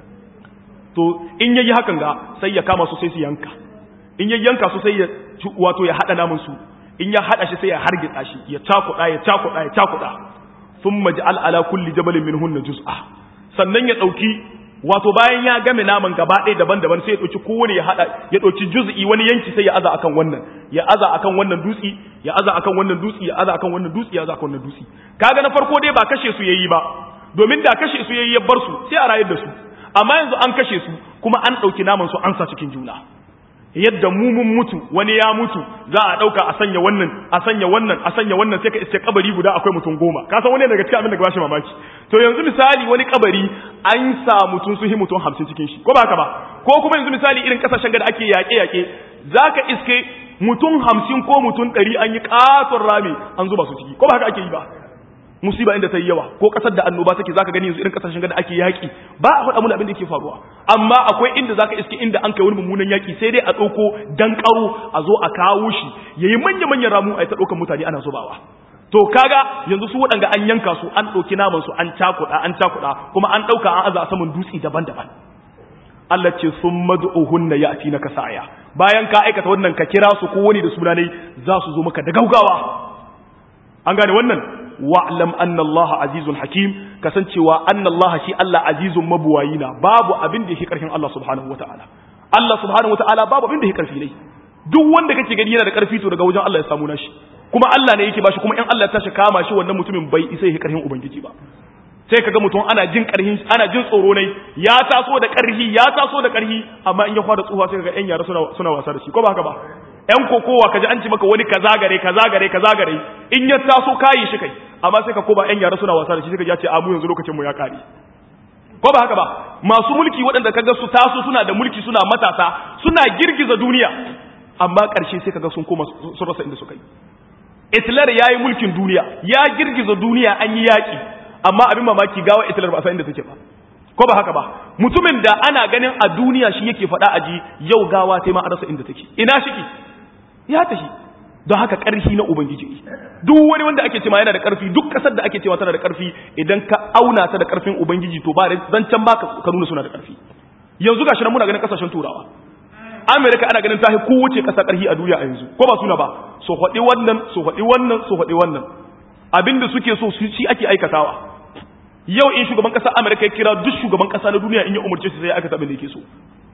to in yayi hakan ga sai ya kama su sai su yanka in ya yanka su sai ya wato ya hada namun su in ya hada shi sai ya hargitsa shi ya cakuda ya cakuda ya cakuda thumma ja'al ala kulli jabalin minhunna juz'a sannan ya dauki wato bayan ya game naman gaba ɗaya daban-daban sai ya ɗauki kowane ya haɗa ya ɗauki juz'i wani yanki sai ya aza akan wannan ya aza akan wannan dutsi ya aza akan wannan dutsi ya aza akan wannan dutsi ya aza akan wannan dutsi kaga na farko dai ba kashe su yayi ba domin da kashe su yayi ya bar su sai a rayar da su amma yanzu an kashe su kuma an ɗauki naman su an sa cikin juna yadda mu mun mutu wani ya mutu za a dauka a sanya wannan a sanya wannan a sanya wannan sai ka iske kabari guda akwai mutum goma ka san wani daga cikin abin da ba shi mamaki to yanzu misali wani kabari an sa mutum su hi mutum hamsin cikin shi ko ba haka ba ko kuma yanzu misali irin kasashen da ake yaƙe yaƙe zaka iske mutum hamsin ko mutum ɗari an yi ƙaton rami an zuba su ciki ko ba haka ake yi ba musiba inda ta yi yawa ko kasar da annoba take zaka gani yanzu irin kasashen da ake yaki ba a faɗa mun abin da yake faruwa amma akwai inda zaka iske inda an kai wani mummunan yaki sai dai a ɗauko dan karo a zo a kawo shi yayi manya manyan ramu a ta ɗaukan mutane ana zubawa to kaga yanzu su waɗanga an yanka su an ɗauki naman su an cakuɗa an cakuɗa kuma an ɗauka an aza a saman dutse daban-daban Allah ce sun mad'uhunna ya'ti na kasaya bayan ka aikata wannan ka kira su ko wani da sunanai za su zo maka da gaugawa an gane wannan wa'lam anna Allah azizun hakim kasancewa anna Allah shi Allah azizun mabuwayina babu abin da yake karfin Allah subhanahu wataala Allah subhanahu wataala babu abin da yake karfi ne duk wanda kake gani yana da karfi to daga wajen Allah ya samu nashi kuma Allah ne yake bashi kuma in Allah ya tashi kama shi wannan mutumin bai isa yake karfin ubangiji ba sai kaga mutum ana jin karhin ana jin tsoro ne ya taso da karhi ya taso da karhi amma in ya fara tsufa sai kaga yan yara suna suna wasa da shi ko ba haka ba yan kokowa kaji an ci maka wani kaza gare kaza gare kaza gare in ya taso kayi shi kai amma sai ka koma yan yara suna wasa da shi sai ka ce a mu yanzu lokacin mu ya kare ko ba haka ba masu mulki waɗanda kaga su taso suna da mulki suna matasa suna girgiza duniya amma ƙarshe sai kaga sun koma sun rasa inda suka yi Hitler ya yi mulkin duniya ya girgiza duniya an yi yaƙi amma abin mamaki gawa Hitler ba a san inda take ba ko ba haka ba mutumin da ana ganin a duniya shi yake faɗa aji yau gawa sai ma a rasa inda take ina shiki ya tashi don haka ƙarfi na ubangiji duk wani wanda ake cewa yana da ƙarfi duk ƙasar da ake cewa tana da ƙarfi idan ka auna ta da ƙarfin ubangiji to ba zancen ba ka nuna suna da ƙarfi yanzu gashi nan muna ganin ƙasashen turawa amerika ana ganin ta kowace ƙasa ƙarfi a duniya a yanzu ko ba suna ba so faɗi wannan so faɗi wannan so faɗi wannan abinda suke so su shi ake aikatawa yau in shugaban ƙasar amerika ya kira duk shugaban ƙasa na duniya in ya umarce su sai ya aikata abin da yake so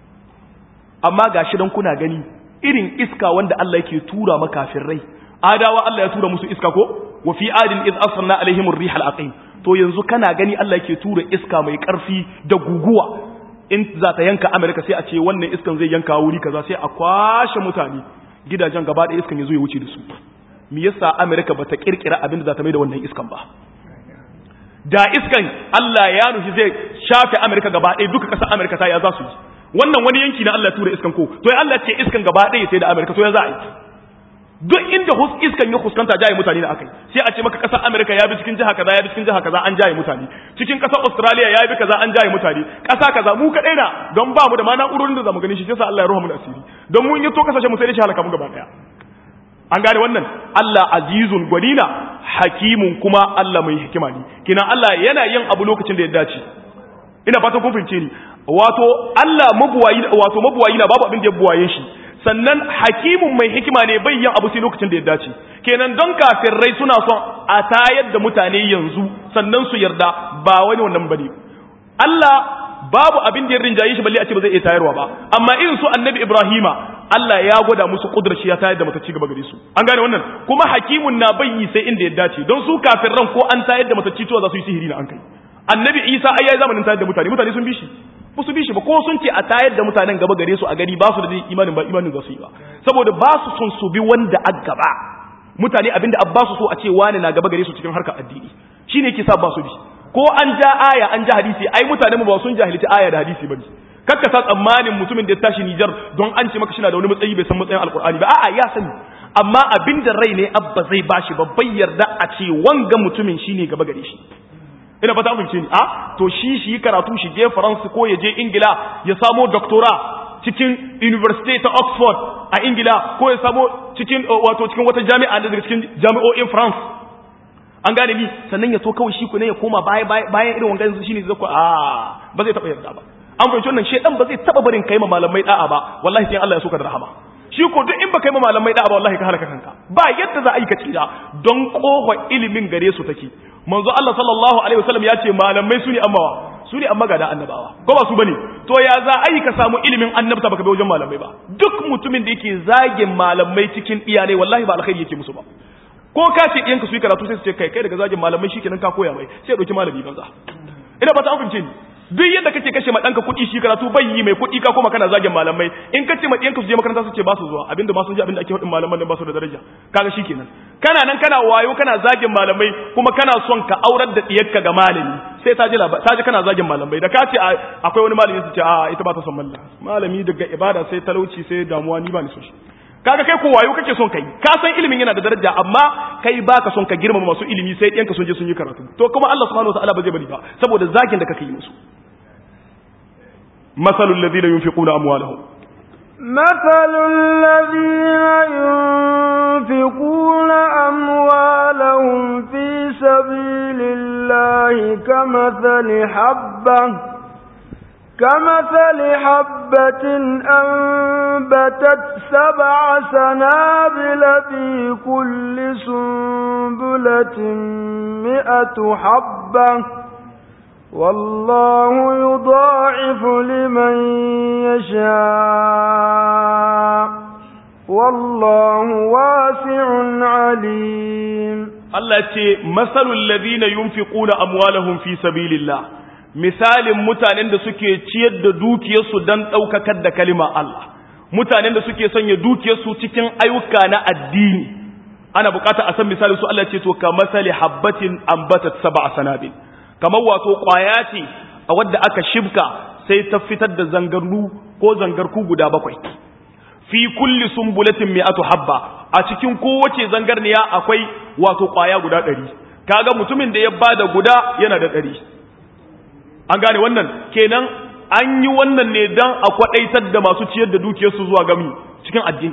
amma gashi dan kuna gani irin iska wanda Allah yake tura makafirai adawa Allah ya tura musu iska ko wa fi adin iz arsalna alaihim ar-rihal aqim to yanzu kana gani Allah yake tura iska mai karfi da guguwa in za ta yanka America sai a ce wannan iskan zai yanka wuri kaza sai a kwashe mutane gidajen gaba da iskan yazo ya wuce da su me yasa America bata kirkira abin da za ta mai da wannan iskan ba da iskan Allah ya nufi zai shafe America gaba ɗaya duka ƙasar America ta ya za su yi wannan wani yanki na Allah tura iskan ko to ya Allah ce iskan gaba ɗaya sai da Amerika to ya za a yi duk inda hus iskan ya huskanta jaye mutane da akai sai a ce maka ƙasar Amerika ya bi cikin jiha kaza ya bi cikin jiha kaza an jaye mutane cikin ƙasar Australia ya bi kaza an jaye mutane ƙasa kaza mu kaɗai na don ba mu da ma na'urorin da zamu gani shi sai Allah ya rahmu da asiri don mun yi to kasashe mu sai da shi halaka mu gaba ɗaya an gane wannan Allah azizun gwanina hakimun kuma Allah mai hikima ne kina Allah yana yin abu lokacin da ya dace ina fatan kun fahimce ni wato Allah mabuwayi wato mabuwayi na babu abin da ya buwaye shi sannan hakimun mai hikima ne bai yin abu sai lokacin da ya dace kenan don kafirai suna son a tayar da mutane yanzu sannan su yarda ba wani wannan bane Allah babu abin da ya rinjaye shi balle a ce ba zai iya tayarwa ba amma irin su annabi Ibrahima Allah ya gwada musu kudrar shi ya tayar da matacci gaba gare su an gane wannan kuma hakimun na bayyi sai inda ya dace don su kafirran ko an tayar da matacci to za su yi sihiri na an kai annabi Isa ai yayi zamanin tayar da mutane mutane sun bi shi ba su bi shi ba ko sun ce a tayar da mutanen gaba gare su a gari ba su da imanin ba imanin za su yi ba saboda ba su son su bi wanda a gaba mutane abinda abba su so a ce wani na gaba gare su cikin harkar addini shine yake sa ba su bi ko an ja aya an ja hadisi ai mutane mu ba sun jahilci aya da hadisi bane kakka sa tsammanin mutumin da ya tashi Nijar don an ce maka shi na da wani matsayi bai san matsayin alkur'ani ba a'a ya sani amma abinda rai ne abba zai bashi babban yarda a ce wanga mutumin shine gaba gare shi ina fata amince ni a to shi shi karatu shi je France ko ya je Ingila ya samo doctora cikin University ta Oxford a Ingila ko ya samo cikin wato cikin wata jami'a daga cikin jami'o'in France an gane ni sannan ya to kawai shi ku ne ya koma baya bayan irin wangan shine zai ko a ba zai taba yarda ba an fahimci wannan shedan ba zai taba barin kai ma malamai da'a ba wallahi sai Allah ya soka da rahama shi ko duk in ba kai ma malamai da'a ba wallahi ka halaka kanka ba yadda za a yi ka tsira don kofa ilimin gare su take manzo Allah sallallahu alaihi wasallam ya ce malamai su ne ammawa su ne amma ga da annabawa ko ba su bane to ya za a yi ka samu ilimin annabta baka bi wajen malamai ba duk mutumin da yake zagin malamai cikin iyalai wallahi ba alkhairi yake musu ba ko ka ce ɗiyanka su yi karatu sai su ce kai kai daga zagin malamai shikenan ka koya mai sai ya ɗauki malami banza ina ba ta an fahimce ni duk yadda kake kashe ma danka kuɗi shi karatu bai yi mai kuɗi ka kuma kana zagin malamai in ka ce ma ɗiyanka su je makaranta su ce ba su zuwa abinda ma sun ji abinda ake faɗin malaman nan ba su da daraja kaga shikenan kana nan kana wayo kana zagin malamai kuma kana son ka aurar da ɗiyarka ga malami sai ta ji ta ji kana zagin malamai da ka ce akwai wani malami su ce a ita ba ta son mallam malami daga ibada sai talauci sai damuwa ni ba ni so shi kaga kai ko wayo kake son kai ka san ilimin yana da daraja amma kai baka son ka girmama masu ilimi sai ɗiyanka sun je sun yi karatu to kuma Allah subhanahu wataala ba zai bari ba saboda zagin da kake yi musu مثل الذين ينفقون أموالهم مثل الذين ينفقون أموالهم في سبيل الله كمثل حبة كمثل حبة أنبتت سبع سنابل في كل سنبلة مئة حبة والله يضاعف لمن يشاء والله واسع عليم الله ce masalul ladina yunfiquna amwalahum fi sabilillah misalin mutanen da suke ciyar da dukiyarsu dan daukakar da kalimar Allah mutanen da suke sanya dukiyarsu cikin ayyuka na addini ana bukata a san misalin su Allah ce to ka masali habbatin ambatat sab'a sanabil kamar wato ƙwaya ce a wadda aka shibka sai ta fitar da zangarnu ko zangarku guda bakwai fi kulli sumbulatin mi'atu habba a cikin kowace zangarniya akwai wato ƙwaya guda ɗari kaga mutumin da ya bada guda yana da ɗari an gane wannan kenan an yi wannan ne don a kwaɗaitar da masu ciyar da dukiyarsu zuwa gami cikin addini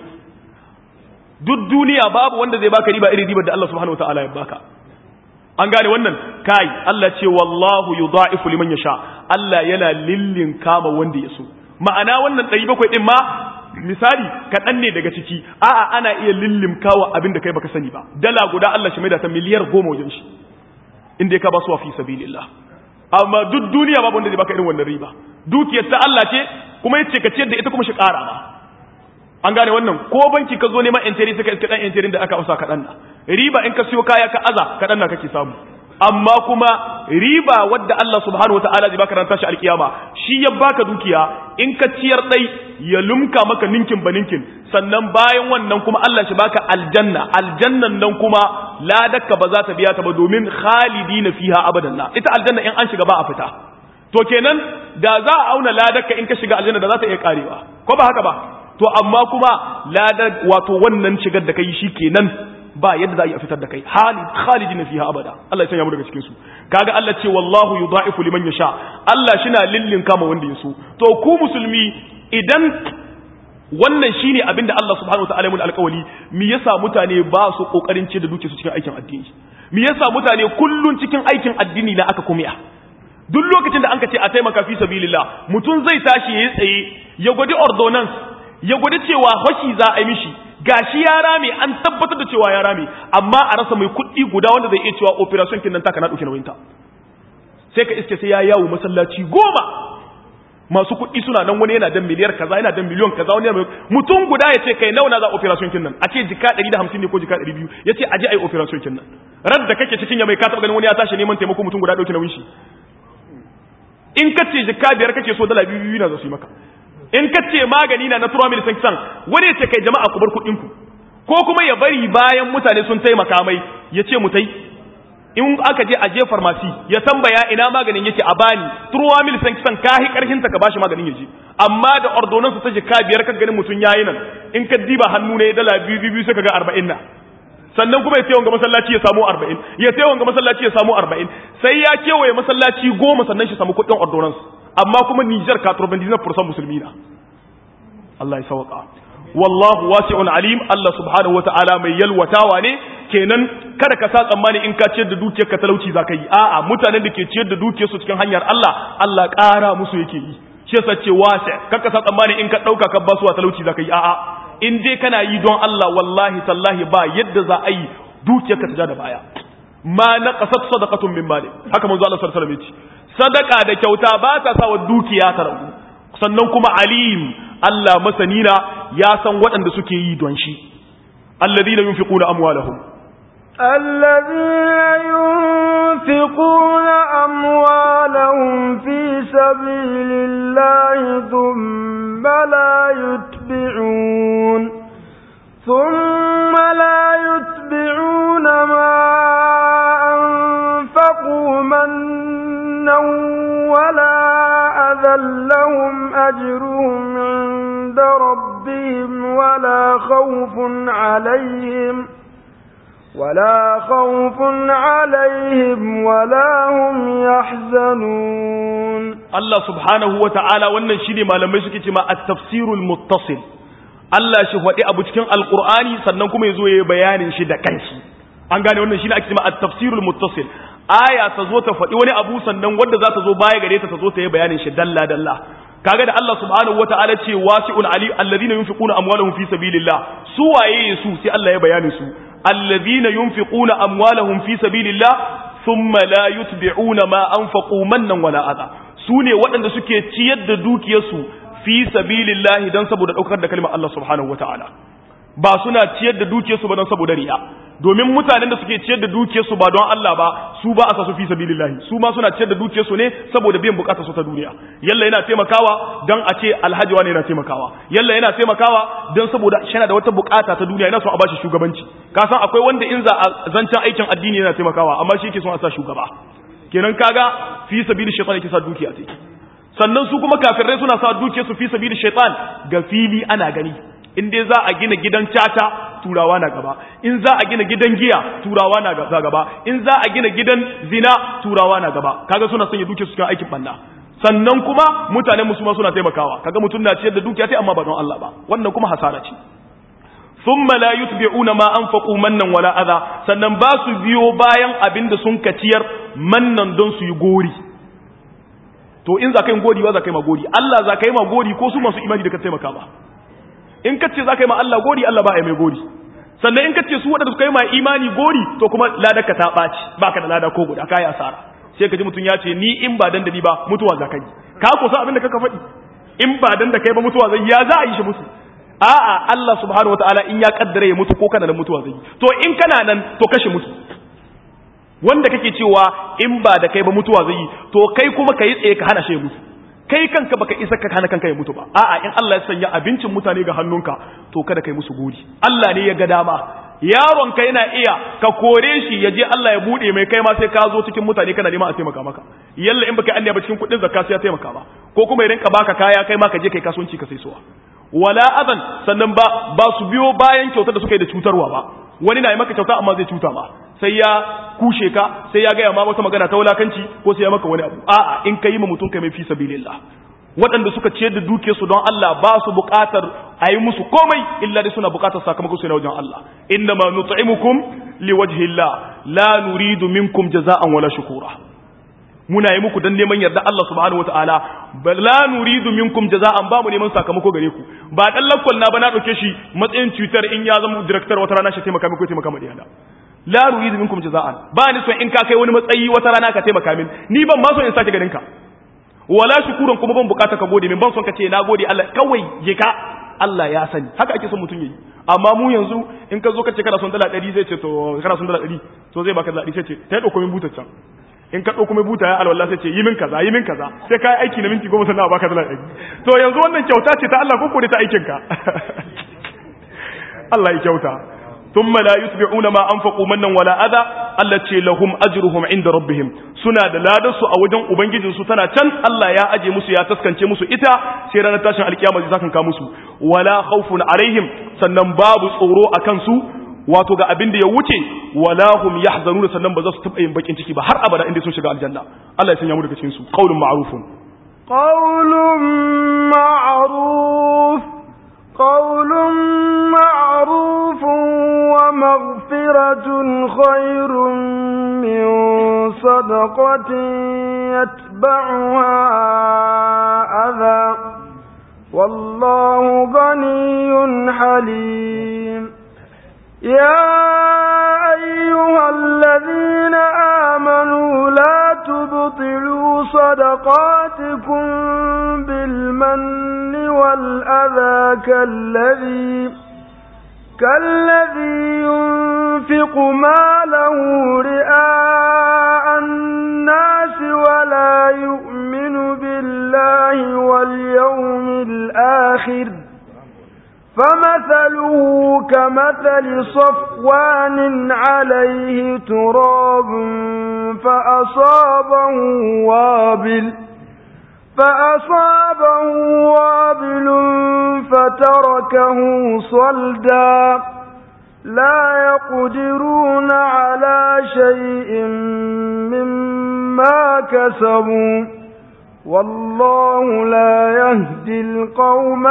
duk duniya babu wanda zai baka riba irin ribar da Allah subhanahu wa ta'ala ya baka an gane wannan kai Allah ce wallahu yudha'ifu liman yasha Allah yana lillin kama wanda ya so ma'ana wannan 700 din ma misali kaɗan ne daga ciki a'a ana iya lillim kawa abin da kai baka sani ba dala guda Allah shi mai da ta miliyar goma wajen shi inda ya ka ba su fi sabilillah amma duk duniya babu wanda zai baka irin wannan riba dukiyar ta Allah ce kuma yace ka ciyar da ita kuma shi ƙara ba an gane wannan ko banki ka zo neman enteri suka iska dan enterin da aka ausa kaɗan na riba in ka siyo kaya ka aza kaɗan na kake samu amma kuma riba wadda Allah subhanahu wataala zai baka ranta shi alkiyama shi ya baka dukiya in ka ciyar dai ya lumka maka ninkin ba ninkin sannan bayan wannan kuma Allah shi baka aljanna aljannan nan kuma ladakka ba za ta biya ta ba domin khalidina fiha abadan la ita aljanna in an shiga ba a fita to kenan da za a auna ladakka in ka shiga aljanna da za ta iya karewa ko ba haka ba to amma kuma ladar wato wannan shigar da kai shi kenan ba yadda za a yi a fitar da kai khalidin fiha abada Allah ya sanya mu daga cikin su kaga Allah ce wallahu yudha'ifu liman yasha Allah shina lillin kama wanda ya so to ku musulmi idan wannan shine abinda Allah subhanahu wataala ya mun alƙawari me yasa mutane ba su kokarin ce da duke su cikin aikin addini me yasa mutane kullun cikin aikin addini na aka kumiya duk lokacin da an ka ce a taimaka fi sabilillah mutum zai tashi yayi tsaye ya gwadi ordonance ya gwadi cewa hoshi za a yi mishi gashi ya rame an tabbatar da cewa ya rame amma a rasa mai kuɗi guda wanda zai iya cewa operation kin nan taka na ɗauke nauyinta sai ka iske sai ya yawo masallaci goma masu kuɗi suna nan wani yana dan miliyar kaza yana dan miliyon kaza wani yana mutum guda ya ce kai nawa na za operation kin nan a ce jika 150 ne ko jika 200 ya ce aje ai operation kin nan rad da kake cikin ya mai ka taɓa ganin wani ya tashi neman taimako mutum guda ɗauke nauyin shi in ka ce jika biyar kake so dala biyu na za su yi maka in ka ce magani na na turo mil san wani ya ce kai jama'a ku bar kuɗin ku ko kuma ya bari bayan mutane sun taimaka mai ya ce mutai in aka je a je farmasi ya tambaya ina maganin yake a bani turo mil san ka hi karhin ta ka bashi maganin ya je amma da ordonansu ta jika biyar ka ganin mutum yayi nan in ka diba hannu ne dala biyu biyu sai ka ga arba'in na sannan kuma ya sai wanga masallaci ya samu arba'in ya sai wanga masallaci ya samu arba'in sai ya kewaye masallaci goma sannan shi samu kuɗin ordonansu amma kuma Nijar 99% musulmi na Allah ya sauka wallahu wasi'un alim Allah subhanahu wata'ala mai yalwatawa ne kenan kada ka sa tsammani in ka ciyar da dukiyar ka talauci zaka yi a'a mutanen da ke ciyar da dukiyar su cikin hanyar Allah Allah ƙara musu yake yi shi yasa ce wasi kaka sa tsammani in ka dauka ka ba su wa talauci zaka yi a'a in dai kana yi don Allah wallahi tallahi ba yadda za a yi dukiyar ka ta ja da baya ma naqasat sadaqatun min mali haka manzo Allah sallallahu alaihi wasallam ya ce sadaka da kyauta ba ta sa wa dukiya ta ragu sannan kuma alim Allah masanina ya san waɗanda suke yi don shi alladhina yunfiquna amwalahum الذين ينفقون أموالهم في سبيل الله ثم لا يتبعون ثم لا يتبعون ما أنفقوا منا ولا أذى لهم أجرهم عند ربهم ولا خوف عليهم ولا خوف عليهم ولا هم يحزنون الله سبحانه وتعالى wannan shine malamai suke cewa at-tafsirul muttasil Allah shi faɗi abu cikin alqur'ani sannan kuma yazo yayi bayanin shi da kanshi an gane wannan shine ake cewa at-tafsirul muttasil aya ta zo ta faɗi wani abu sannan wanda za ta zo baya gare ta ta zo ta yi bayanin shi dalla dalla kaga da Allah subhanahu wataala ce wasi'ul ali alladhina yunfiquna amwalahum fi sabilillah su waye su sai Allah ya bayani su alladhina yunfiquna amwalahum fi sabilillah thumma la yutbi'una ma anfaqu mannan wala adha sune waɗanda suke ciyar da dukiyarsu fi sabilillah dan saboda daukar da kalmar Allah subhanahu wataala ba suna ciyar da dukiyarsu ba don saboda riya domin mutanen da suke ciyar da dukiyarsu ba don Allah ba su ba a sa su fi sabilillahi su ma suna ciyar da dukiyarsu ne saboda biyan bukatar su ta duniya yalla yana taimakawa don a ce alhaji wani yana taimakawa yalla yana taimakawa don saboda shi da wata bukata ta duniya yana son a bashi shugabanci ka san akwai wanda in za a zancen aikin addini yana taimakawa amma shi yake son a sa shugaba kenan kaga fi sabili shaytan yake sa dukiya ta sannan su kuma kafirai suna sa dukiyarsu fi sabili shaytan ga fili ana gani in dai za a gina gidan caca turawa na gaba in za a gina gidan giya turawa na gaba in za a gina gidan zina turawa na gaba kaga suna sanya duke su kan aikin banna sannan kuma mutanen musulma suna taimakawa kaga mutum na ciyar da dukiya sai amma ba don Allah ba wannan kuma hasara ce thumma la yutbi'una ma anfaqu mannan wala adha sannan ba su biyo bayan abinda sun kaciyar mannan don su yi gori to in za ka yi gori ba za ka yi ma gori Allah za ka yi ma gori ko su masu imani da ka taimaka ba in ka ce za ka yi ma Allah gori Allah ba a yi mai gori sannan in ka ce su waɗanda suka yi ma imani gori to kuma ladarka ta ɓaci ba ka da lada ko guda ka yi asara sai ka ji mutum ya ce ni in ba dan da ni ba mutuwa za ka yi ka kusa abin da kaka faɗi in ba dan da kai ba mutuwa zai ya za a yi shi mutu a'a Allah subhanahu wataala in ya kaddara ya mutu ko kana da mutuwa zai yi to in kana nan to kashe mutu wanda kake cewa in ba da kai ba mutuwa zai yi to kai kuma ka yi tsaye ka hana shi ya mutu kai kanka baka isa ka hana kanka ya mutu ba a'a in Allah ya sanya abincin mutane ga hannunka to kada kai musu gori Allah ne ya ga dama yaron ka yana iya ka kore shi ya je Allah ya bude mai kai ma sai ka zo cikin mutane kana neman a taimaka maka yalla in baka Allah ba cikin kudin zakka sai ya taimaka ba ko kuma ya rinka baka kaya kai ma ka je kai kasuwanci ka sai suwa wala adan sannan ba ba su biyo bayan kyautar da suka yi da cutarwa ba wani na yi maka kyauta amma zai cuta ma sai ya kushe ka sai ya gaya ma wata magana ta wulakanci ko sai ya maka wani abu a'a in ka yi ma mutum kai mai fi sabilillah waɗanda suka ciyar da duke su don Allah ba su buƙatar a yi musu komai illa dai suna buƙatar sakamakon su na wajen Allah inna ma nut'imukum liwajhillah la nuridu minkum jaza'an wala shukura muna yi muku dan neman yarda Allah subhanahu wataala bal la nuridu minkum jaza'an ba mu neman sakamako gare ku ba dan lakkol na ba na dauke shi matsayin Twitter in ya zama director wata rana shi taimaka muku taimaka mu da la nuridu minkum jaza'an ba ni so in ka kai wani matsayi wata rana ka taimaka min ni ban ma so in sake ganin ka wala shukuran kuma ban bukata ka gode min ban son ka ce na gode Allah kawai je ka Allah ya sani haka ake son mutum yayi amma mu yanzu in ka zo ka ce kana son dala 100 zai ce to kana son dala 100 to zai baka dala 100 sai ce ta dauko min butar can in ka dauko min buta ya alwala sai ce yi min kaza yi min kaza sai kai aiki na minti 10 sannan baka dala 100 to yanzu wannan kyauta ce ta Allah ko ko ta aikin ka Allah ya kyauta ثم لا يتبعون ما أنفقوا منا ولا أذى التي لهم أجرهم عند ربهم سنة لا دسوا أوجن أبنجد ستنا تن الله يا أجي مسو يا تسكن مسو إتا سيرانا تاشن الكيامة زاكن كامسو ولا خوف عليهم سنن باب صورو أكنسو wato ga abin da ya wuce wala hum yahzanuna sannan ba za su taba yin bakin ciki ba har abada inda sun shiga aljanna Allah ya sanya mu daga cikin su qaulun ma'rufun qaulun ma'ruf قول معروف ومغفرة خير من صدقة يتبعها أذى والله غني حليم يا أيها الذين آمنوا لا تبطلوا صدقاتكم بالمن والأذى كالذي كالذي ينفق ماله رئاء الناس ولا يؤمن بالله واليوم الآخر فمثله كمثل صفوان عليه تراب فأصابه وابل فأصابه وابل فتركه صلدا لا يقدرون على شيء مما كسبوا والله لا يهدي القوم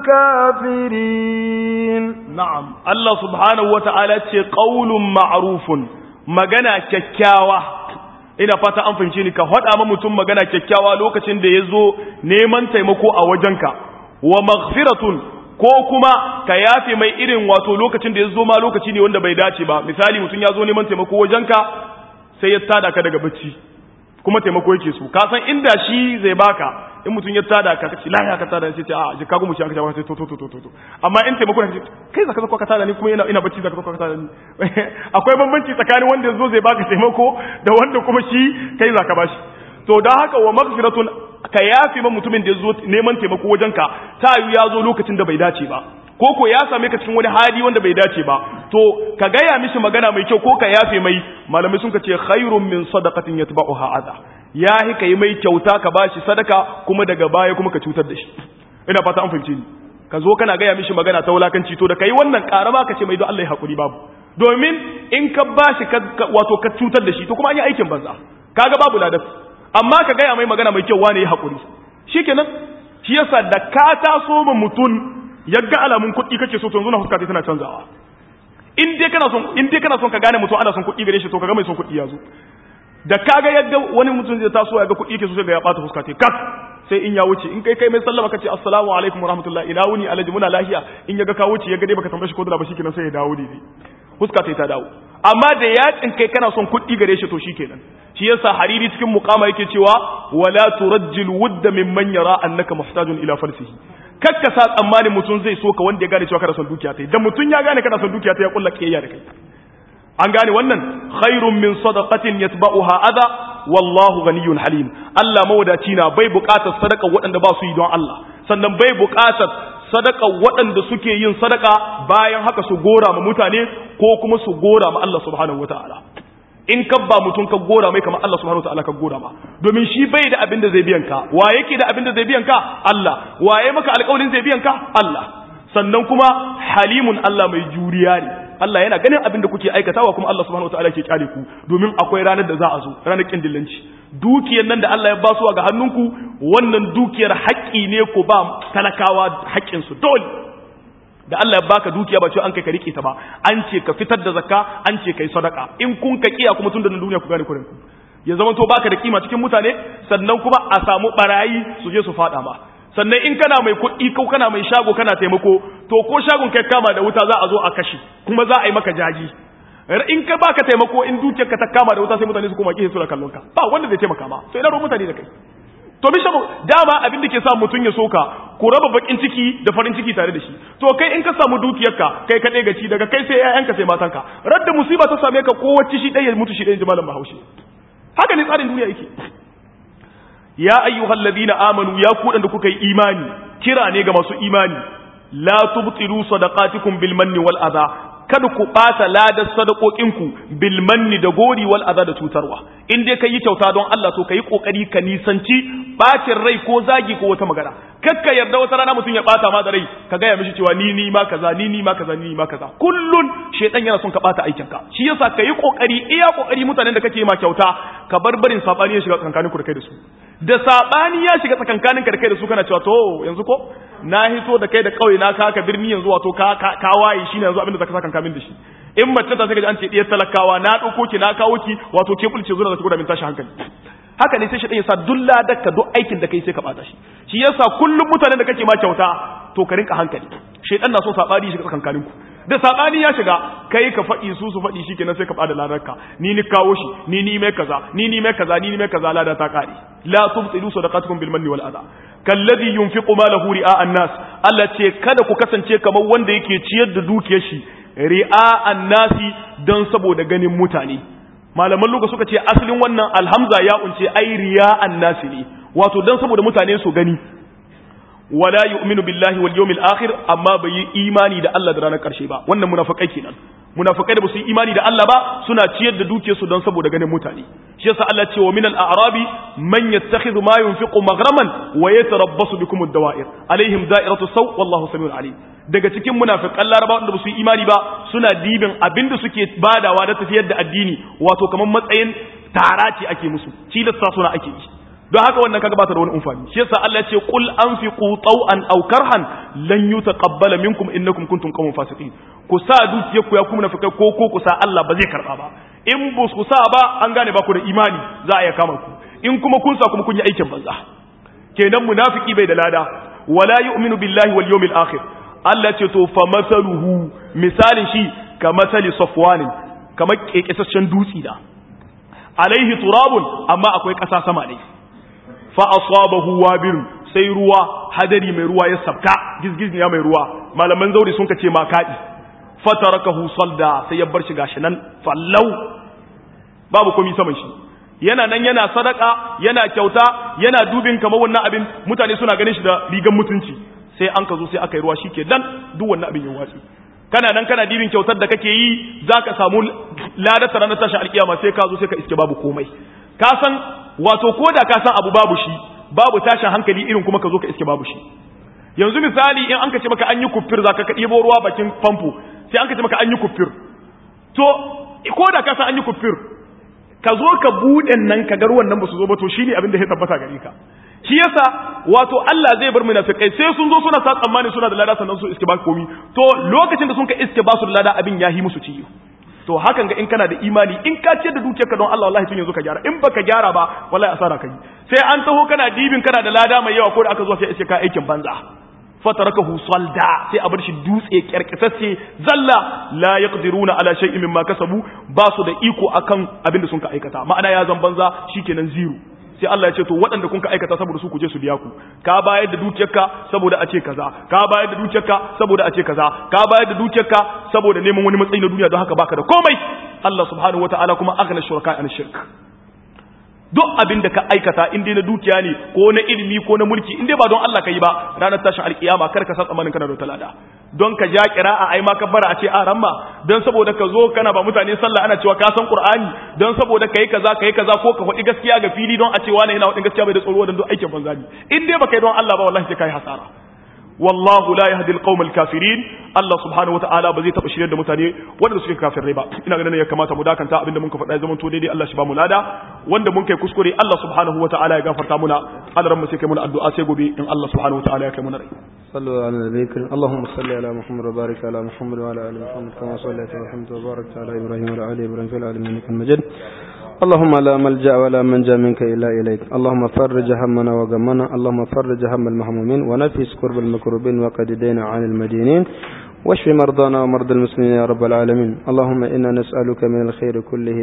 الكافرين na'am Allah subhanahu wata'ala ce qaulun ma'rufun magana kyakkyawa ina fata an fahimce ni ka faɗa ma mutum magana kyakkyawa lokacin da yazo neman taimako a wajenka wa maghfiratun ko kuma ka yafe mai irin wato lokacin da yazo ma lokaci ne wanda bai dace ba misali mutum ya zo neman taimako wajenka sai ya tada ka daga bacci kuma taimako yake so ka san inda shi zai baka in mutum ya tada ka kace lahiya ka tada sai ce a je ka gumu shi aka ce sai to to to to to amma in taimako ne kai zaka zo ka tada ni kuma ina ina bacci zaka zo ka tada ni akwai bambanci tsakanin wanda yazo zai baka taimako da wanda kuma shi kai zaka bashi to dan haka wa maghfiratun ka yafi ma mutumin da yazo neman taimako wajenka ta yi ya zo lokacin da bai dace ba ko ko ya same ka cikin wani hali wanda bai dace ba to ka gaya mishi magana mai kyau ko ka yafe mai malamai sun ka ce khairun min sadaqatin yatba'uha adha ya hi kai mai kyauta ka bashi sadaka kuma daga baya kuma ka cutar da shi ina fata an fahimce ni ka zo kana gaya mishi magana ta wulakanci to da kai wannan karama ka ce mai don Allah ya hakuri babu domin in ka bashi wato ka cutar da shi to kuma an yi aikin banza kaga babu ladaf amma ka gaya mai magana mai kyau wane ya hakuri shikenan shi yasa da ka taso ma mutum yagga alamun kuɗi kake so to yanzu na fuska ta tana canzawa in dai kana son in dai kana son ka gane mutum ana son kuɗi gare shi to kaga mai son kuɗi ya zo da kaga yadda wani mutum zai taso ya ga kuɗi yake so sai ga ya bata fuska ta kat sai in ya wuce in kai kai mai sallama kace assalamu alaikum warahmatullahi ina wuni alhaji muna lafiya in ya ga ka wuce ya ga dai baka tambaye shi ko da ba shikenan sai ya dawo dai fuska ta ta dawo amma da yakin kai kana son kuɗi gare shi to shikenan shi yasa hariri cikin muqama yake cewa wala turajjil wudda mimman yara annaka muhtajun ila falsihi kakka sa tsammanin mutum zai so ka wanda ya gane cewa kana son dukiya ta da mutum ya gane kana son dukiya ta ya kulla kiyayya da kai an gane wannan khairun min sadaqatin yatba'uha adha wallahu ghaniyyun halim Allah mawadaci na bai buƙatar sadaka waɗanda ba su yi don Allah sannan bai buƙatar sadaka waɗanda suke yin sadaka bayan haka su gora ma mutane ko kuma su gora ma Allah subhanahu wataala in ka ba mutum ka gora mai kamar Allah subhanahu wataala ka gora ma domin shi bai da abin da zai biyan ka wa yake da abin da zai biyan ka Allah waye maka alƙawarin zai biyan ka Allah sannan kuma halimun Allah mai juriya ne Allah yana ganin abin da kuke aikatawa kuma Allah subhanahu wataala ke kyale ku domin akwai ranar da za a zo ranar kindillanci dukiyar nan da Allah ya ba su ga hannunku wannan dukiyar haƙƙi ne ku ba talakawa haƙƙin su dole da Allah ya baka dukiya ba ce an kai ka rike ta ba an ce ka fitar da zakka an ce kai sadaka in kun ka kiya kuma tun da duniya ku gane kurin ku ya zama to baka da kima cikin mutane sannan kuma a samu barayi su je su fada ma sannan in kana mai kuɗi ko kana mai shago kana taimako to ko shagon kai kama da wuta za a zo a kashe kuma za a yi maka jaji in ka baka taimako in dukiyar ka ta kama da wuta sai mutane su koma kihe su da kallon ka ba wanda zai taimaka ma to ina ruwan mutane da kai to bi shago dama abin da ke sa mutum ya soka ku raba bakin ciki da farin ciki tare da shi to kai in ka samu dukiyarka kai ka ɗaya gaci daga kai sai ƴaƴanka sai matanka radda musiba ta same ka kowace shi ɗaya mutu shi ɗaya ji malam bahaushe haka ne tsarin duniya yake ya ayyuhal ladina amanu ya ku da kuka yi imani kira ne ga masu imani la tubtilu sadaqatikum bil manni wal adha kada ku bata ladar sadaqokinku bil manni da gori wal adha da cutarwa in dai kai kyauta don Allah to kai kokari ka nisanci bacin rai ko zagi ko wata magana kakka yarda wata rana mutum ya bata ma da rai ka gaya mishi cewa ni ni ma kaza ni ni ma kaza ni ni ma kaza kullun shedan yana son ka bata aikin ka shi yasa kai kokari iya kokari mutanen da kake ma kyauta ka bar barin sabani ya shiga tsakankaninku da kai da su da sabani ya shiga tsakankanin ka da kai da su kana cewa to yanzu ko na hito da kai da kauye na ka ka birni yanzu wato ka ka waye shine yanzu abin da zaka saka kamin da shi in mace ta saka an ce diyar talakawa na dauko ki na kawo ki wato ke bulce zuwa da ku da min tashi hankali haka ne sai shi ya sa dulla dakka duk aikin da kai sai ka bata shi shi yasa kullum mutanen da kake ma kyauta to ka rinka hankali shedan na so sabani shiga tsakankanin ku da sabani ya shiga kai ka faɗi su su faɗi shi kenan sai ka bada ladarka ni ni kawo shi ni ni mai kaza ni ni mai kaza ni ni mai kaza lada ta kare la tubtilu sadaqatukum bil manni wal adha kalladhi yunfiqu malahu ri'a an-nas Allah ce kada ku kasance kamar wanda yake ciyar da dukiyar shi ri'a annasi don saboda ganin mutane malaman luga suka ce asalin wannan alhamza ya unce ai riya annasi ne wato don saboda mutane su gani wala yu'minu billahi wal yawmil akhir amma bai yi imani da Allah da ranar karshe ba wannan munafikai kenan munafikai da ba su yi imani da Allah ba suna ciyar da dukiyarsu don saboda ganin mutane shi yasa Allah ce wa minal a'rabi man yattakhidhu ma yunfiqu maghraman wa yatarabbasu bikum ad-dawa'ir alaihim da'iratu saw wallahu samiul alim daga cikin munafikan laraba wanda ba su yi imani ba suna dibin abinda suke badawa da tafiyar da addini wato kamar matsayin tara ce ake musu tilasta suna ake yi don haka wannan kaga bata da wani amfani shi yasa Allah ya ce qul anfiqu taw'an aw karhan lan yutaqabbala minkum innakum kuntum qawman fasiqin ku sa dukiyar ku ya kuma nafika ko ko ku sa Allah ba zai karba ba in ba ku sa ba an gane ba ku da imani za a iya kama ku in kuma kun sa kuma kun yi aikin banza kenan munafiki bai da lada wala yu'minu billahi wal yawmil akhir Allah ce to fa masaluhu misalin shi ka masali safwanin kamar kekesashen dutsi da alaihi turabun amma akwai ƙasa sama ne fa asabahu wabir sai ruwa hadari mai ruwa ya sabka gizgiz ya mai ruwa malaman zauri sun kace ma kadi fatarakahu salda sai ya bar shi gashi nan fallau babu komai saman shi yana nan yana sadaka yana kyauta yana dubin kamar wannan abin mutane suna ganin shi da rigan mutunci sai an ka zo sai aka yi ruwa shike dan duk wannan abin ya watsi kana nan kana dibin kyautar da kake yi zaka samu ladata ranar tashi alkiyama sai ka zo sai ka iske babu komai ka san wato ko da ka san abu babu shi babu tashin hankali irin kuma ka zo ka iske babu shi yanzu misali in an ka ce maka an yi kuffir za ka ɗebo ruwa bakin famfo sai an ka ce maka an yi kuffir to ko da ka san an yi kuffir ka zo ka buɗe nan ka ga ruwan nan ba su zo ba to shine abin da ya tabbata gare ka shi yasa wato Allah zai bar munafikai sai sun zo suna sa tsammani suna da lada sannan su iske ba komi to lokacin da sun ka iske ba su da lada abin ya yi musu ciyo to hakan ga in kana da imani in ka ce da dukiyarka don Allah wallahi tun yanzu ka gyara in baka gyara ba wallahi asara kai sai an taho kana dibin kana da lada mai yawa ko da aka zo sai iske ka aikin banza fatarakahu salda sai a bar shi dutse kyarkitacce zalla la yaqdiruna ala shay'in mimma kasabu ba su da iko akan abin da sun ka aikata ma'ana ya zan banza shikenan zero sai Allah ya ce to waɗanda kun ka aikata saboda su ku je su biya ku ka bayar da dukiyarka saboda a ce kaza ka bayar da dukiyarka saboda a ce kaza ka bayar da dukiyarka saboda neman wani matsayi na duniya don haka baka da komai Allah subhanahu wataala kuma aghna shuraka an shirk duk abin da ka aikata in dai na dukiya ne ko na ilimi ko na mulki in dai ba don Allah ka yi ba ranar tashin alkiyama kar ka san tsammanin kana da talada don ka ja kira'a ai ma kabbara a ce a ramma don saboda ka zo kana ba mutane sallah ana cewa ka san qur'ani don saboda kai kaza kai kaza ko ka faɗi gaskiya ga fili don a ce wani yana faɗin gaskiya bai da tsoro don duk aikin banza ne in dai baka yi don Allah ba wallahi sai kai hasara wallahu la yahdi alqawm alkafirin Allah subhanahu wataala ba zai taba shirye da mutane wanda suke kafirai ba ina ganin ya kamata mu dakanta abinda mun ka faɗa zaman to daidai Allah shi ba mu lada wanda mun kai kuskure Allah subhanahu wataala ya gafarta muna Allah mu sai kai muna addu'a sai gobe in Allah subhanahu wataala ya kai muna rai صلوا على النبي الكريم اللهم صل على محمد وبارك على محمد وعلى ال محمد كما صليت وسلمت وباركت على ابراهيم وعلى ال ابراهيم في العالمين انك مجيد اللهم لا ملجا ولا منجا منك الا اليك اللهم فرج همنا وغمنا اللهم فرج هم المهمومين ونفس كرب المكروبين وقد دينا عن المدينين واشف مرضانا ومرضى المسلمين يا رب العالمين اللهم انا نسالك من الخير كله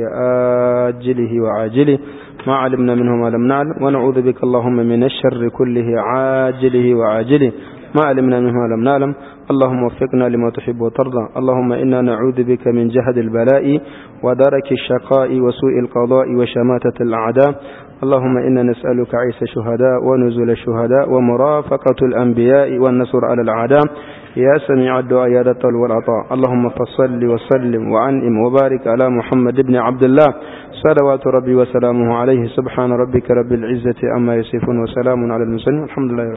آجله وعاجله ما علمنا منه ما لم نعلم ونعوذ بك اللهم من الشر كله عاجله وعاجله ما علمنا منه ما لم نعلم اللهم وفقنا لما تحب وترضى اللهم إنا نعوذ بك من جهد البلاء ودرك الشقاء وسوء القضاء وشماتة الأعداء اللهم إنا نسألك عيسى الشهداء ونزل الشهداء ومرافقة الأنبياء والنصر على الأعداء يا سميع الدعاء يا ذا والعطاء اللهم فصل وسلم وعنئم وبارك على محمد بن عبد الله صلوات ربي وسلامه عليه سبحان ربك رب العزة أما يصفون وسلام على المرسلين الحمد لله